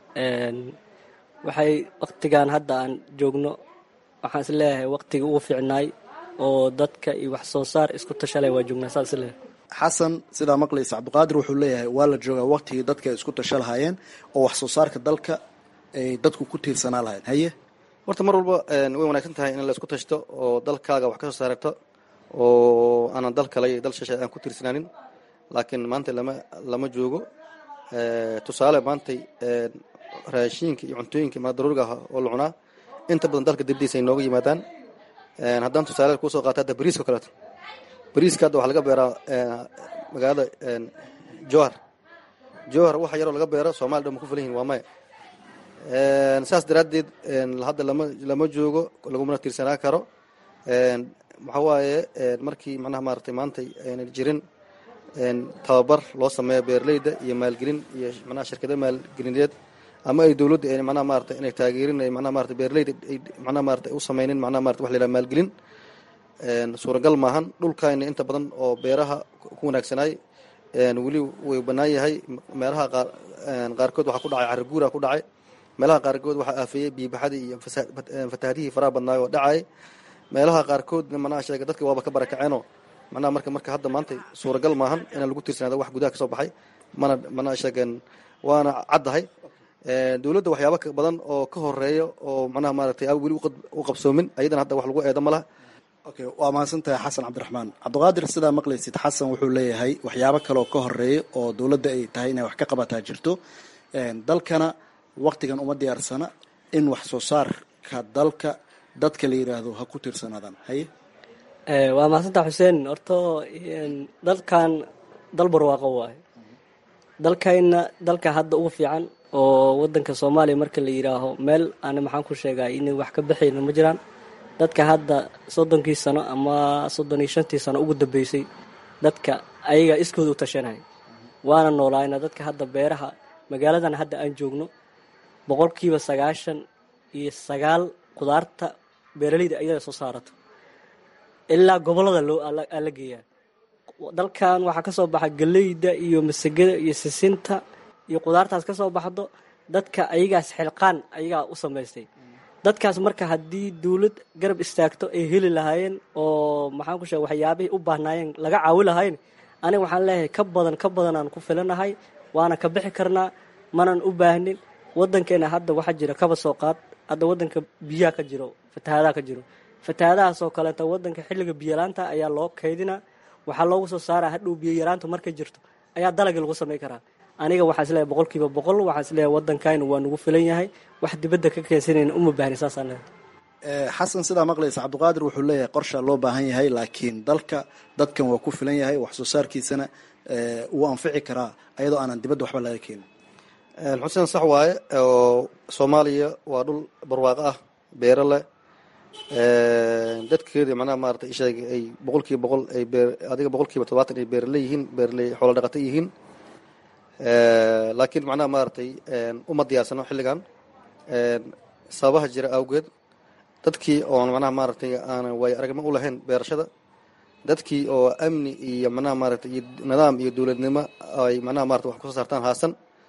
waxay waqtigan hadda aan joogno waxaan is leeyahay waqtigii ugu fiicnaay oo dadka iyo wax soo saar isku tashalay waa joognaa saas is leeyahay xasan sidaa maqlaysa cabdiqaadir wuxuu leeyahay waa la joogaa waqtigii dadka ay isku tasha lahaayeen oo wax soo saarka dalka ay dadku ku tiirsanaa lahayn haye horta mar walba way wanaagsan tahay in la isku tashto oo dalkaaga wax ka soo saarto oo aanan dal kale iyo dal shishay aan ku tiirsanaanin laakiin maanta lama lama joogo tusaale maantay raashiinka iyo cuntooyinka ma daruuriga ah oo la cunaa inta badan dalka dibadiisa ay nooga yimaadaan haddaan tusaale kusoo qaata hadda bariiska o kaleeto bariiska hadda waxaa laga beeraa magaalada johar johar waxa yaroo laga beero soomaliya dhan ma ku filan yihin waa maya saas daraaddeed hadda lama lama joogo lagumana tiirsanaa karo waxa waaye markii macnaha maaratay maantay aynan jirin tababar loo sameeyo beeraleyda iyo maalgelin iyo manaha shirkado maalgelineed ama ay dowladda ay manaha maarata inay taageerin ay manaha maarata beeraleyda ay manaha maarata u sameynin manaha maarata wax la yidhaha maalgelin suuragal maahan dhulkayna inta badan oo beeraha ku wanaagsanaay weli way bannaan yahay meelaha qaar qaarkood waxaa ku dhacay cariguura ku dhacay meelaha qaarkood waxaa aafeeyey biibaxadii iyo fatahaadihii faraha badnaay oo dhacay meelaha qaarkoodna manaha sheega dadka waaba ka barakaceenoo macnaha marka marka hadda maanta suuragal maahan inaan lagu tiirsanaado wax gudaha ka soo baxay mana mana sheegeen waana caddahay dowladda waxyaaba badan oo ka horeeya oo macnaha maaragtay aan weli u qabsoomin ayadana hadda wax lagu eedo ma laha okay waa mahadsantahay xasan cabdiraxmaan cabdiqaadir sidaa maqlaysid xasan wuxuu leeyahay waxyaabo kale oo ka horeeya oo dowladda ay tahay inay wax ka qabataa jirto dalkana waktigan uma diyaarsana in wax soo saarka dalka dadka la yiraahdo ha ku tiirsanaadaan haye waa mahadsantaa xuseen horto dalkan dal barwaaqo waaye dalkayna dalka hadda ugu fiican oo wadanka soomaaliya marka la yidhaaho meel aana maxaan ku sheegaa inay wax ka baxayna ma jiraan dadka hadda soddonkii sano ama soddon iyo shantii sano ugu dambeysay dadka ayaga iskooda u tashanay waana noolaayna dadka hadda beeraha magaaladan hadda aan joogno boqolkiiba sagaashan iyo sagaal qudaarta beeraleyda ayada soo saarato ilaa gobolada loo la geeyaa dalkan waxaa ka soo baxa galeyda iyo masagada iyo sisinta iyo qudaartaas ka soo baxdo dadka ayagaas xilqaan ayagaa u samaystay dadkaas marka haddii dawlad garab istaagto ay heli lahaayeen oo maxaan ku sheega waxyaabihii u baahnaayeen laga caawi lahayn aniga waxaan leeyahay ka badan ka badanaan ku filanahay waana ka bixi karnaa manan u baahnin wadankeena hadda waxaa jira kaba soo qaad hadda wadanka biyaha ka jiro fatahaadaha ka jiro fatahaadahaasoo kaleeta wadanka xilliga biyolaanta ayaa loo kaydinaa waxaa loogu soo saaraa hadhow biyo yaraanta markay jirto ayaa dalagii lagu samay karaa aniga waxaa isleeyahay boqol kiiba boqol waxaa isleeyahay wadankaynu waa nagu filan yahay wax dibadda ka keensanayna uma baahni saasaan leeyahay xasan sidaa maqlaysa cabdiqaadir wuxuu leeyahay qorsha loo baahan yahay laakiin dalka dadkan waa ku filan yahay wax soo saarkiisana wuu anfici karaa ayadoo aanan dibadda waxba laga keenin xuseen sax waaye oo soomaaliya waa dhul barwaaqo ah beero leh dadkeeda macnaha maarata isheeg ay boqol kiiba boqol ay beer adiga boqol kiiba todobaatan ay beeraley yihiin beeraley xoolo dhaqato yihiin laakiin macnaha maaragtay uma diyaarsano xilligan sababaha jira awgeed dadkii oon macnaha maaragtay aanan waayo aragnimo u lahayn beerashada dadkii oo amni iyo macnaha maaragtay iyo nidaam iyo dowladnimo ay macnaha marata wax kusoo saartaan haasan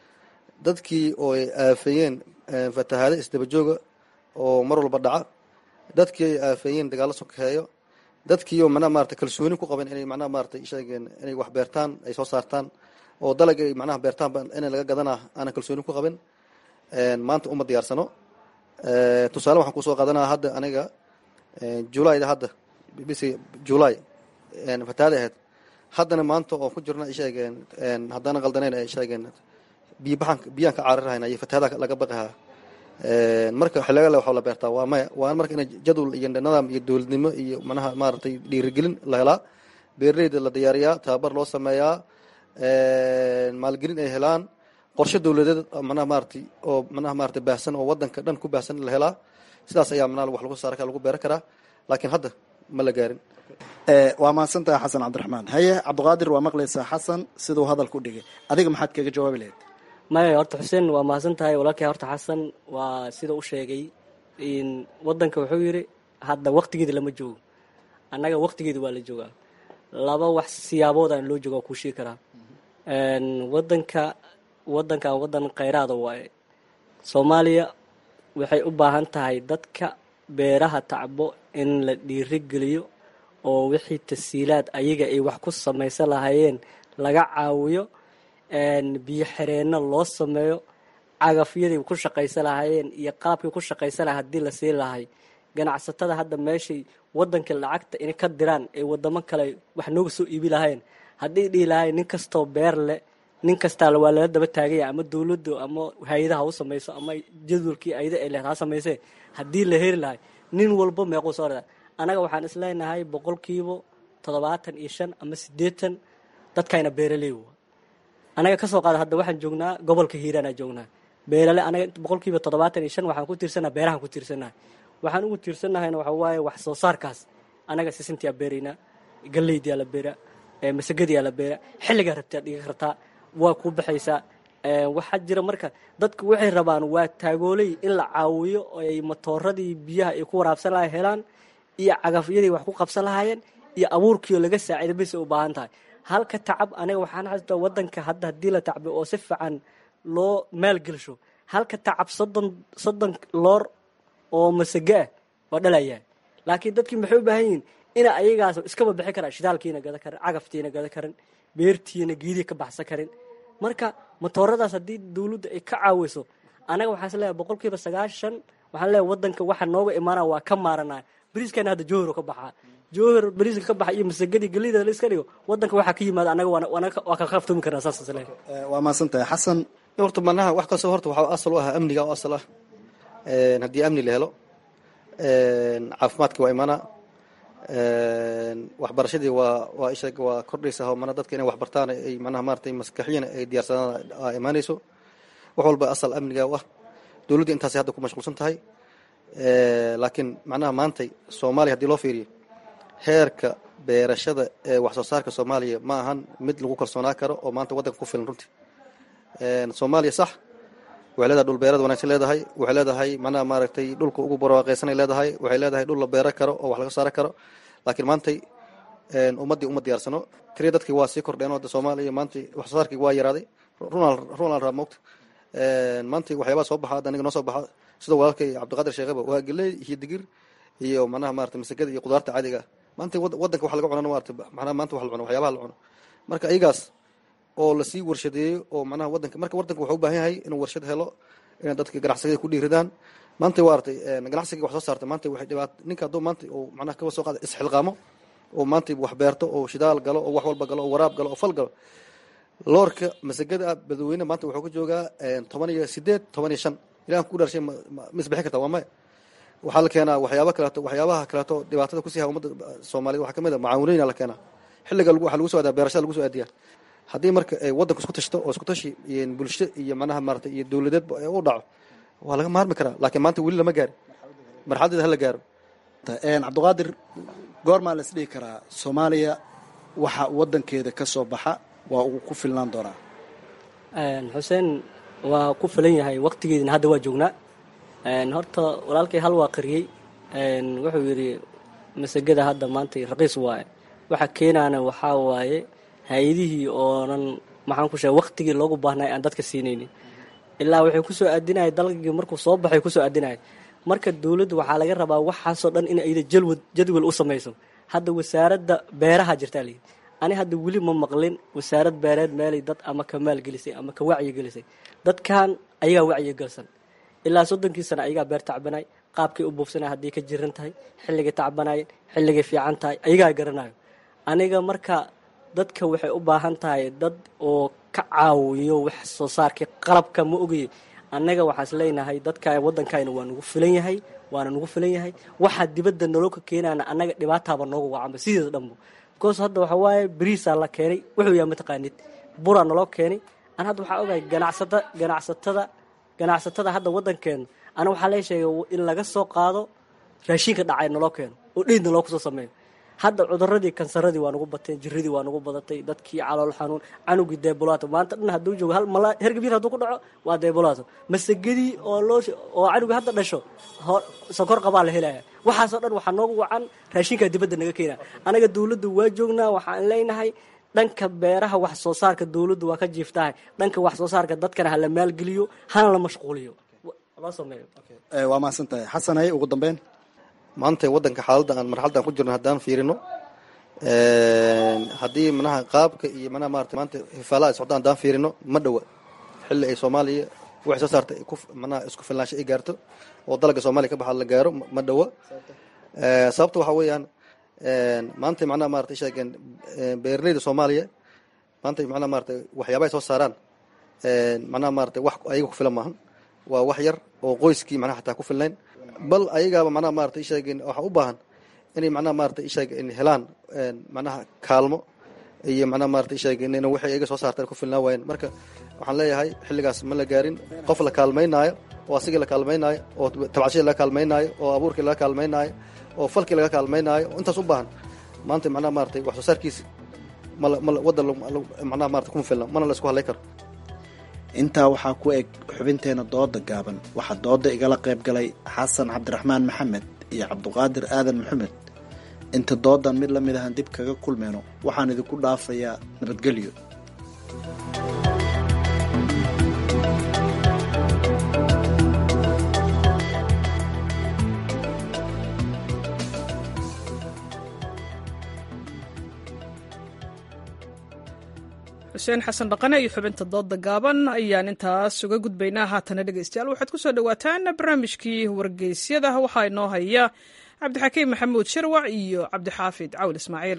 dadkii oo ay aafeeyeen fatahaado isdaba jooga oo mar walba dhaca dadkii ay aafeeyeen dagaallo sokeeyo dadkii oo macnaha maarata kalsooni ku qaban inay macnaha maarata sheegeen inay wax beertaan ay soo saartaan oo dalag ay macnaha beertaanba inay laga gadanaa aanan kalsooni ku qabin maanta uma diyaarsano tusaale waxaan kusoo qaadanaa hadda aniga julayda hadda bisi julay fatahaada ahayd haddana maanta oo ku jirna ay sheegeen haddana qaldaneyn ay sheegeen biyo baxan biyaan ka caarirahayn iyo fatahaada laga baqahaa marka xiliga le waxaa la beertaa waa maya waa marka in jadwal iyo nidaam iyo dowladnimo iyo manaha maaragtay dhiirigelin la helaa beeraleyda la diyaariyaa tababar loo sameeyaa maalgelin ay helaan qorshe dowladeed manaha maaragtay oo manaha maaragtay baahsan oo wadanka dhan ku baahsan la helaa sidaas ayaa manaha wax lagu saara lagu beeran karaa laakiin hadda ma la gaarin waa mahadsantahay xasan cabdiraxmaan haye cabdiqaadir waa maqlaysaa xasan siduu hadalka u dhigay adiga maxaad kaga jawaabi lahayd maya horta xuseen waa mahadsan tahay walaalkay horta xasan waa sida u sheegay wadanka wuxuu yidhi hadda waktigeeda lama joogo annaga waktigeeda waa la joogaa laba wax siyaaboodan loo jooga kuu sheegi karaa wadanka wadankan wadan khayraada waaye soomaaliya waxay u baahan tahay dadka beeraha tacbo in la dhiirigeliyo oo wixii tasiilaad ayaga ay wax ku samaysan lahaayeen laga caawiyo biyo xireenno loo sameeyo cagafyadii ku shaqaysan lahaayeen iyo qalabkii ku shaqaysan lahay haddii la siin lahay ganacsatada hadda meeshay wadanka lacagta inay ka diraan ay wadamo kale wax nooga soo iibi lahayn haddii dhihi lahayn nin kastoo beer leh nin kastaa waa lala daba taagaya ama dowladdu ama hay-adaha u samayso ama jadwalkii ayada ay lehed ha samaysee haddii la heli lahay nin walba meequu soo rada annaga waxaan isleenahay boqolkiiba toddobaatan iyo shan ama siddeetan dadkayna beeraley anaga kasoo qaada hadda waxaan joognaa gobolka hiiraana joognaa beerale anaga boqolkiiba toddobaatan iyo shan waxaan ku tiirsannaha beerahaan ku tiirsannahay waxaan ugu tiirsannahayna waxa waaye wax soo saarkaas anaga sisintiyaa beeraynaa galeydiyaa la beeraa masagadiyaa la beeraa xilligaa rabtaa dhiga kartaa waa ku baxaysaa waxaa jira marka dadku waxay rabaan waa taagooley in la caawiyo oo ay matooradii biyaha ay ku waraabsan lahay helaan iyo cagafyadii wax ku qabsan lahaayeen iyo abuurkiioo laga saaciida bisay u baahan tahay halka tacab aniga waxaan xasuustaa wadanka hadda haddii la tacbo oo si fiican loo maalgelsho halka tacab soddon soddon loor oo masago ah waa dhalayaa laakiin dadkii maxay u baahan yihiin ina ayagaas iskaba bixi karaa shidaalkiina gada karin cagaftiina gada karin beertiina geedii ka baxsan karin marka matooradaas haddii dawladda ay ka caawiso anaga waxaan is leeyahay boqol kiiba sagaashan waxaan leeyahay wadanka waxa nooga imaana waa ka maaranaya bariiskana hadda jowhar ka baxaa jowhar bariiska ka baxa iyo masagadii galida la iska dhigo wadanka waxaa ka yimaada anaga waa ka qaftoomi karnaa saas is leeyahay waa mahadsan tahay xasan horta manaha wax kastoo horta waxaa asal u ah amniga oo asal ah haddii amni la helo caafimaadkii waa imaanaa waxbarashadii waa waa isha waa kordhaysa mana dadka inay waxbartaan ay manaha maratay maskaxiyan ay diyaarsadaan aa imaanayso wax walba asal amniga u ah dowladda intaasay hadda ku mashquulsan tahay laakiin macnaha maantay soomaaliya haddii loo fiiriyo heerka beerashada ee wax soo saarka soomaaliya ma ahan mid lagu kalsoonaa karo oo maanta waddanka ku filan runtii soomaaliya sax waxay leedahay dhul beerad wanaagsan leedahay waxay leedahay macnaha maaragtay dhulka ugu barwaaqaysanay leedahay waxay leedahay dhul la beero karo oo wax laga saaro karo laakiin maantay ummaddii uma diyaarsano tiriya dadkii waa sii kordheen oo soomaaliya maantay wax soo saarkii waa yaraaday runal runal raa moogta maantay waxyaabaa soo baxa hadda aniga noo soo baxa sida walaalkay cabdiqaadir sheekhaba waa geley iyo digir iyo macnaha maarata masagada iyo qudaarta caadiga ah maanta wadanka wax laga cunana maarata macnaha maanta wax la cuno waxyaabaha la cuno marka iyagaas oo lasii warshadeeyo oo macnaha wadanka marka wadanka wuxuu u baahan yahay inuu warshad helo inay dadka ganacsigada ku dhiiridaan maanta waa artay ganacsigii wax soo saarta maanta waxay dhibaat ninka hadduu maanta uu macnaha kaba soo qaada isxilqaamo oo maanta wax beerto oo shidaal galo oo wax walba galo oo waraab galo oo fal galo loorka masagada ah badweyne maanta wuxuu ka joogaa toban iyo sideed toban iyo shan ilahan ku dhaarshay ma isbixin karta waa maya waxaa la keenaa waxyaaba kaleeto waxyaabaha kaleeto dhibaatada kusii ha ummadda soomaaliyed waxaa kamid a macaawinooyin la keenaa xilliga waxaa lagu soo adaa beerashada lagu soo aadiyaa haddii marka waddanku isku tashto oo isku tashi iyo bulsho iyo manaha maarata iyo dowladeed u dhaco waa laga maarmi karaa laakiin maanta weli lama gaari marxaladeeda hala gaaro cabdiqaadir goormaa la isdhihi karaa soomaaliya waxa wadankeeda ka soo baxa waa uu ku filnaan doonaa xuseen waa ku filan yahay waqtigeedina hadda waa joognaa horta walaalkay hal waa qariyey wuxuu yidhi masagada hadda maanta raqiis waaye waxa keenaana waxaa waaye hay-adihii oonan maxaan ku sheegay waqtigii loogu baahnay aan dadka siinaynin ilaa waxay kusoo aadinaya dalgii markuu soo baxay kusoo aadinaya marka dowladda waxaa laga rabaa waxaasoo dhan in ayda jalwad jadwal u samayso hadda wasaaradda beeraha jirtaa layidhi ani hadda weli ma maqlin wasaarad beereed meelay dad ama ka maalgelisay ama ka wacyigelisay dadkan ayagaa wacyigelsan ilaa soddonkii sana ayagaa beer tacbanay qaabkay u buufsanay haddii ka jiran tahay xilligay tacbanayeen xilligay fiican tahay ayagaa garanayo aniga marka dadka waxay u baahan tahay dad oo ka caawiyo wax soo saarkii qalabka ma ogaye annaga waxaas leenahay dadka waddankayna waa nagu filan yahay waana nagu filan yahay waxaa dibadda naloo ka keenaana annaga dhibaataaba nooga wacanba sideeda dhanbo bikoos hadda waxa waaye bariisaa la keenay wuxuu yahay mataqaanid buraa naloo keenay an hadda waxaa ogahay ganacsata ganacsatada ganacsatada hadda waddankeena ana waxaa lee sheegay in laga soo qaado raashinka dhacay naloo keeno oo dheydna loo kusoo sameeyo hadda cuduradii kansaradii waa nagu bateen jiradii waa nagu badatay dadkii calool xanuun canugii deebulaato maanta dhan hadduu joogo hal mala hergabir hadduu ku dhaco waa deebulaato masagadii oo loo oo canugii hadda dhasho sokor qabaa la helaya waxaasoo dhan waxaa noogu wacan raashinkaa dibadda naga keena anaga dowladda waa joognaa waxaan leenahay dhanka beeraha wax soo saarka dowladdu waa ka jiiftahay dhanka wax soo saarka dadkana hala maalgeliyo hana la mashquuliyo loo sameeyo waa mahadsan tahay xasan haye ugu dambeyn maanta waddanka xaaladda aan marxaladda aan ku jirno haddaan fiirino haddii manaha qaabka iyo manaha maarata maanta hifaalaha ay socdaan haddaan fiirino ma dhowa xilli ay soomaaliya waxay soo saartay ku manaha isku filnaansho ay gaarto oo dalagga soomaaliya ka baxa la gaaro ma dhowa sababta waxaa weeyaan maanta macnaha maarata sheegeen beeraleyda soomaaliya maanta macnaha maarata waxyaaba ay soo saaraan macnaha maarata wax ayaga ku filan maahan waa wax yar oo qoyskii macnaha xataa ku filnayn bal ayagaaba macnaha maarata isheegeen waxaa u baahan inay macnaha maarata isheegeen helaan macnaha kaalmo iyo macnaha maarata isheegeen in waxay ayaga soo saartaan ku filnaa waayeen marka waxaan leeyahay xilligaas ma la gaarin qof la kaalmaynaayo oo asigii la kaalmaynaayo oo tabcashadii laga kaalmaynaayo oo abuurkii laga kaalmaynaayo oo falkii laga kaalmaynaayo oo intaas u baahan maanta macnaha maarata wax soo saarkiisi mal mal waddan macnaha maarata kuma filna mana la isku hadlay karo intaa waxaa ku eg xubinteena dooda gaaban waxaa dooda igala qayb galay xasan cabdiraxmaan maxamed iyo cabduqaadir aadan maxamed inta doodan mid la mid ahan dib kaga kulmayno waxaan idinku dhaafayaa nabadgelyo xuseen xasan dhaqane iyo xubinta dooda gaaban ayaan intaas uga gudbaynaa haatana dhegeystayaal waxaad ku soo dhowaataan barnaamijkii wargeysyada waxaa inoo haya cabdixakiim maxamuud shirwac iyo cabdixaafid cawl ismaaciil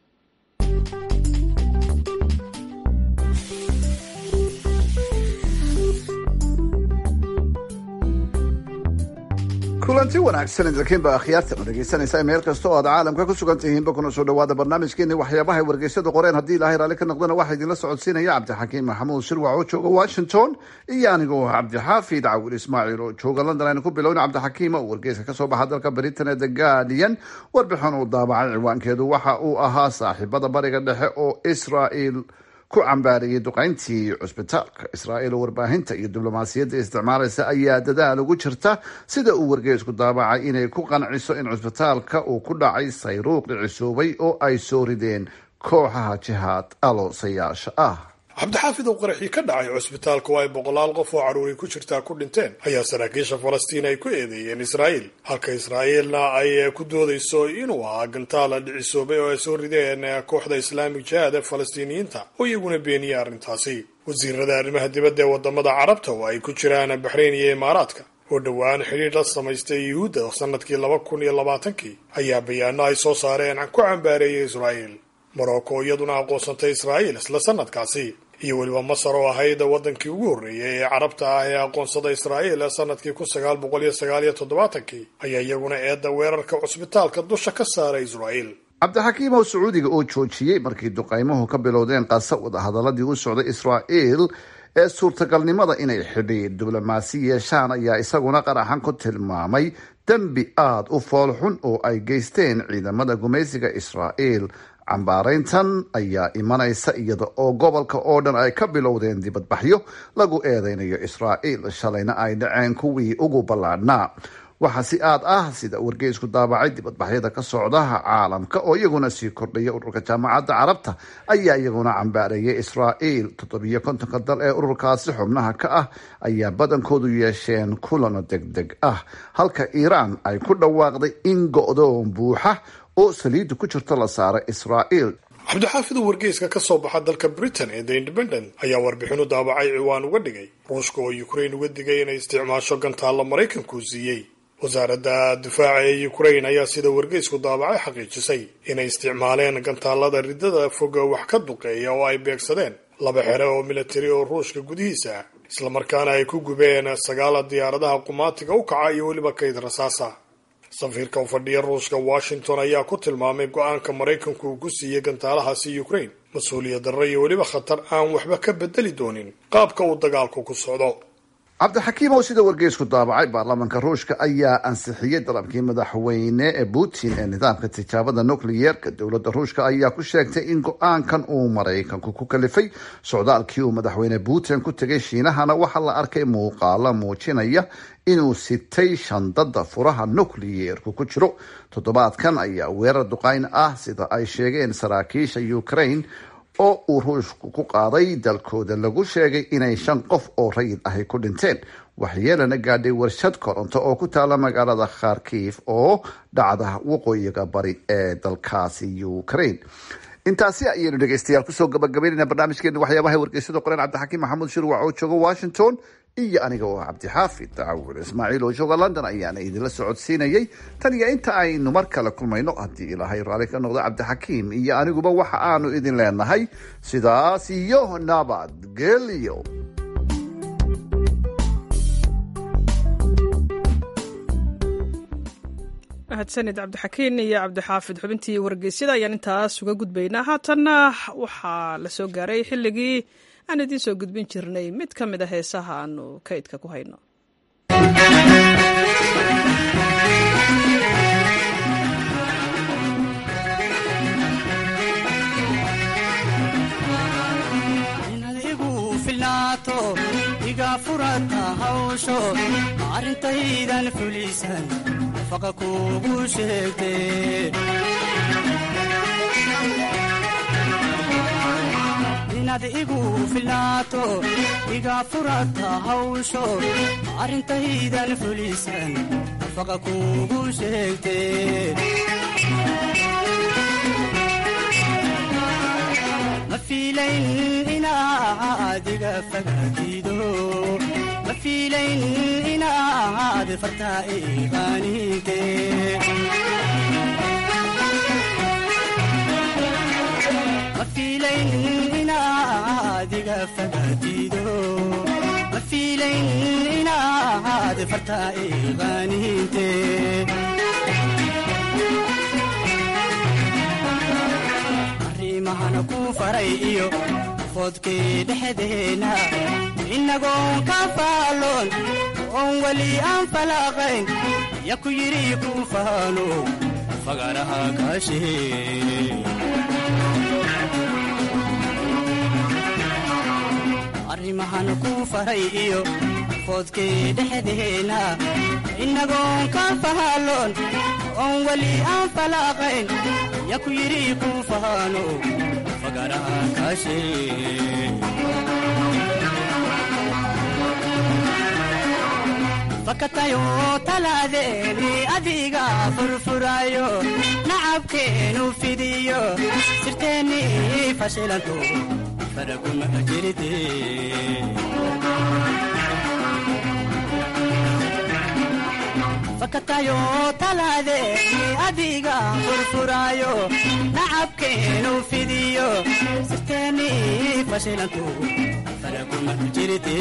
kulanti wanaagsan idinkiinba akhyaartan dhegeysanaysa meel kasta oo aad caalamka ku sugan tihiinba kuna soo dhawaada barnaamijkeeni waxyaabaha wargeysyada qoreen haddii ilaahay raalli ka noqdana waxaa idinla socodsiinaya cabdixakiim maxamuud shirwac oo jooga washington iyo anigoo cabdixaafid cawil ismaaciil oo jooga london aynu ku bilowna cabdixakiim oo wargeyska kasoo baxa dalka britain ee the guardian warbixin uu daabacay ciwaankeedu waxa uu ahaa saaxiibada bariga dhexe oo israel ku cambaariyey duqayntii cusbitaalka israa'iil oo warbaahinta iyo diblomaasiyadda isticmaalaysa ayaa dadaal ugu jirta sida uu wargeysku daabacay inay ku qanciso in cusbitaalka uu ku dhacay sayruuq dhicisoobay oo ay soo rideen kooxaha jihaad aloosayaasha ah cabdixaafid oo qaraxii ka dhacay cusbitaalka oo ay boqolaal qof oo carruuri ku jirtaa ku dhinteen ayaa saraakiisha falastiin ay ku eedeeyeen israa'iil halka israa'iilna ay ku doodayso inuu ahaa gantaala dhicisoobay oo ay soo rideen kooxda islaamig jihaad ee falastiiniyiinta oo iyaguna beeniyey arrintaasi wasiirada arrimaha dibadda ee wadamada carabta oo ay ku jiraan baxrayn iyo imaaraadka oo dhowaan xidhiir la samaystay yuhuudda sanadkii laba kun iyo labaatankii ayaa bayaano ay soo saareen ku cambaareeyay israa'iil morocco iyaduna aqoonsantay israa'iil isla sanadkaasi iyo weliba masar oo ahayd wadankii ugu horreeyay ee carabta ah ee aqoonsada israa'iil sanadkii kun sagaal boqol iyo sagaal iyo toddobaatankii ayaa iyaguna eedda weerarka cusbitaalka dusha ka saaray israa'iil cabdixakiim oo sacuudiga oo joojiyey markii duqaymuhu ka bilowdeen qasa wadahadaladii u socday israa'iil ee suurtagalnimada inay xidhiir diblomaasi yeeshaan ayaa isaguna qaraxan ku tilmaamay dembi aada u foolxun oo ay geysteen ciidamada gumaysiga israa'iil cambaarayntan ayaa imanaysa iyada oo gobolka oo dhan ay ka bilowdeen dibadbaxyo lagu eedeynayo israa'iil shalayna ay dhaceen kuwii ugu ballaadhnaa waxaa si aad ah sida wargeysku daabacay dibadbaxyada ka socdaha caalamka oo iyaguna sii kordhaya ururka jaamacadda carabta ayaa iyaguna cambaareeyay israa'iil toddobiyo kontonka dal ee ururkaasi xubnaha ka ah ayaa badankoodu yeesheen kulano deg deg ah halka iiraan ay ku dhawaaqday in go-doon buuxa oo saliidda ku jirto la saaray israa'iil cabdixaafid oo wargeyska ka soo baxa dalka britain ee the independent ayaa warbixin u daabacay ciwaan uga dhigay ruushka oo ukrain uga digay inay isticmaasho gantaalla maraykanku siiyey wasaaradda difaaca ee ukrain ayaa sida wargeysku daabacay xaqiijisay inay isticmaaleen gantaallada riddada foga wax ka duqeeya oo ay beegsadeen laba xere oo militari oo ruushka gudihiisa islamarkaana ay ku gubeen sagaala diyaaradaha qumaatiga u kaca iyo weliba kayd rasaasa safiirka u fadhiya ruushka washington ayaa ku tilmaamay go-aanka maraykanku uu ku siiyey gantaalahaasi ukrain mas-uuliyad darro iyo weliba khatar aan waxba ka bedeli doonin qaabka uu dagaalku ku socdo cabdixakiim oo sida wargeysku daabacay baarlamaanka ruushka ayaa ansixiyey dalabkii madaxweyne ee putin ee nidaamka tijaabada nucleyeerka dowladda ruushka ayaa ku sheegtay in go-aankan uu maraykanku ku kalifay socdaalkii uu madaxweyne putin ku tegay shiinahana waxaa la arkay muuqaalo muujinaya inuu sitay shandada furaha nucleyeerku ku jiro toddobaadkan ayaa weerar duqayn ah sida ay sheegeen saraakiisha ukraine oo uu ruushku ku qaaday dalkooda lagu sheegay inay shan qof oo rayid ahy ku dhinteen waxyeelana gaadhay warshad koronto oo ku taala magaalada kharkiif oo dhacda waqooyiga bari ee dalkaasi ukraine intaasi ayaynu dhegeystayaal kusoo gabagabaynayna barnaamijkeena waxyaabaha wargeysada qoreen cabdixakiim maxamuud shirwac oo jooga washington iyo aniga oo cabdixaafid cawil ismaaciil oo jooga london ayaana idinla socodsiinayay tan iyo inta aynu mar kale kulmayno haddii ilaahay raalli ka noqdo cabdixakiim iyo aniguba waxa aanu idin leenahay sidaas iyo nabadgelyo mahadsanid cabdixakiin iyo cabdixaafid xubintii wargeysyada ayaan intaas uga gudbaynaa haatanna waxaa la soo gaaray xilligii aan idiin soo gudbin jirnay mid ka mid a heesaha aanu kaydka ku hayno iga furata hawsho arrintaydan fulisan nafaqa kugu sheegte inaad igu filaato iga furata hawsho arrintaydan fulisan nafaqa kugu sheegte fiilayn inaad iga fagaatido ma fiilayn inaad fartaa iqaaninte ma fiilayn inaad iga fagaatido ma fiilayn inaad fartaa iqaaninte arrimahana ku faray iyo foodkii dhexdeena innagoon ka faaloon oon weli aan falaaqayn ya ku yidhi ku faalo fagaraha kaashee arrimahana ku faray iyo foodkii dhexdeena innagoon ka faaloon oon weli aan falaaqayn ya ku yidhi ku faano fagaraha kaashee fakatayo talaadeeni adiga furfurayo nacabkeenu fidiyo sirteenni fashilanto faraguma jirte fakatayo talaadeeni adiga furfurayo nacabkeenu fidiyo sirteenni fashilanto faraguma jirte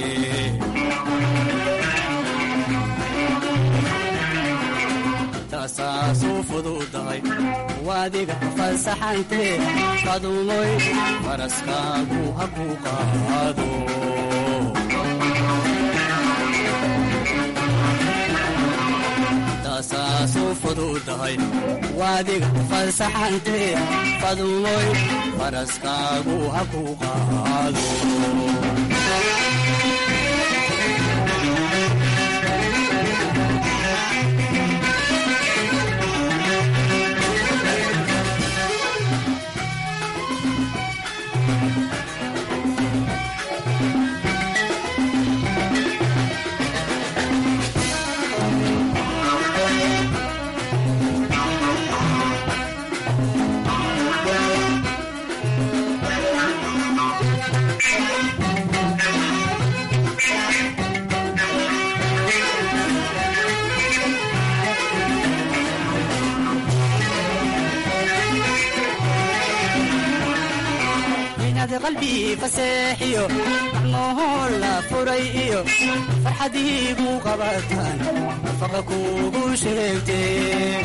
tasaasuu fududahay waadiga fasaxante fadumoy faraskaagu ha ku qaado tasaasuu fududahay waadiga fasaxante fadumoy faraskaagu ha ku qaado qalbi faseexiyo gacmohoo la furay iyo farxadiigu qabataan nafaqa kuugu sheegtee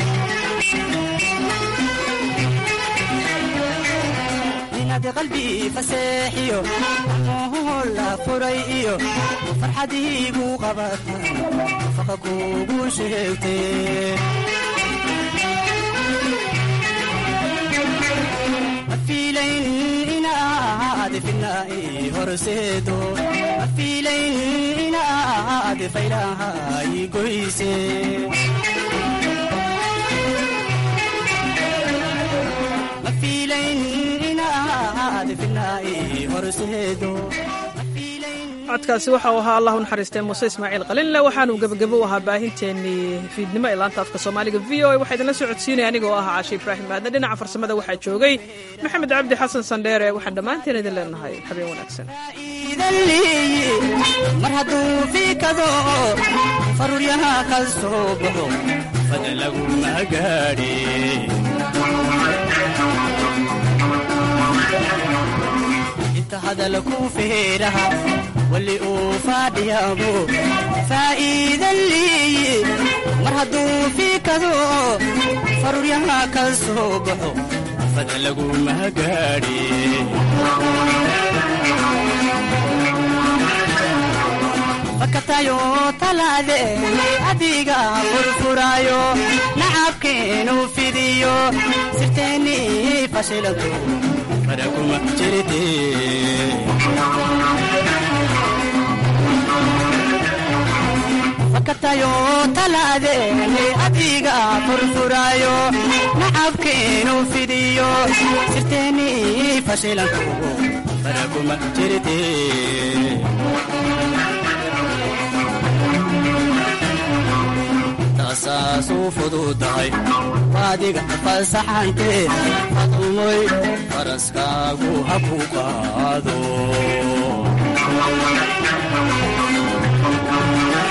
inaad qalbi faseexiyo gacmohoo la furay iyo farxadiigu qabataan nafaqa kuugu sheegtee mafiilayn inaad finai horseedo mafiilayn inaad faylahay goyse mafiilayn inaad finai horseedo codkaasi waxau ahaa allah u naxariistay muuse ismaaciil qalinle waxaanuu gebagabo u ahaa baahinteennii fiidnimo ee laanta afka soomaaliga v o a waxaa idinla soo codsiinaya anigoo ah caashe ibraahim maadne dhinaca farsamada waxaa joogay maxamed cabdi xasan sandheere waxaan dhammaanteen idin leenahay habeen wanaagsan mar hadduu fiikado faruuryaha ka soo baxo fada laguma gaadhe inta hadalku feeraha wali uu faadhiyaabo faa'iidan leeye mar hadduu fiikado faruuryaha ka soo baxo fada laguma gaadhe fakatayo talaadeeni adiga furfurayo nacabkeenu fidiyo sirteenni fashilanto faraguma jirte fakatayo talaadeeni adiga furfurayo nacabkeenu fidiyo sirteenni fashilanto faraguma jirte saasuu fududahay waadiga fasaxantee fadmoy faraskaagu ha ku qaado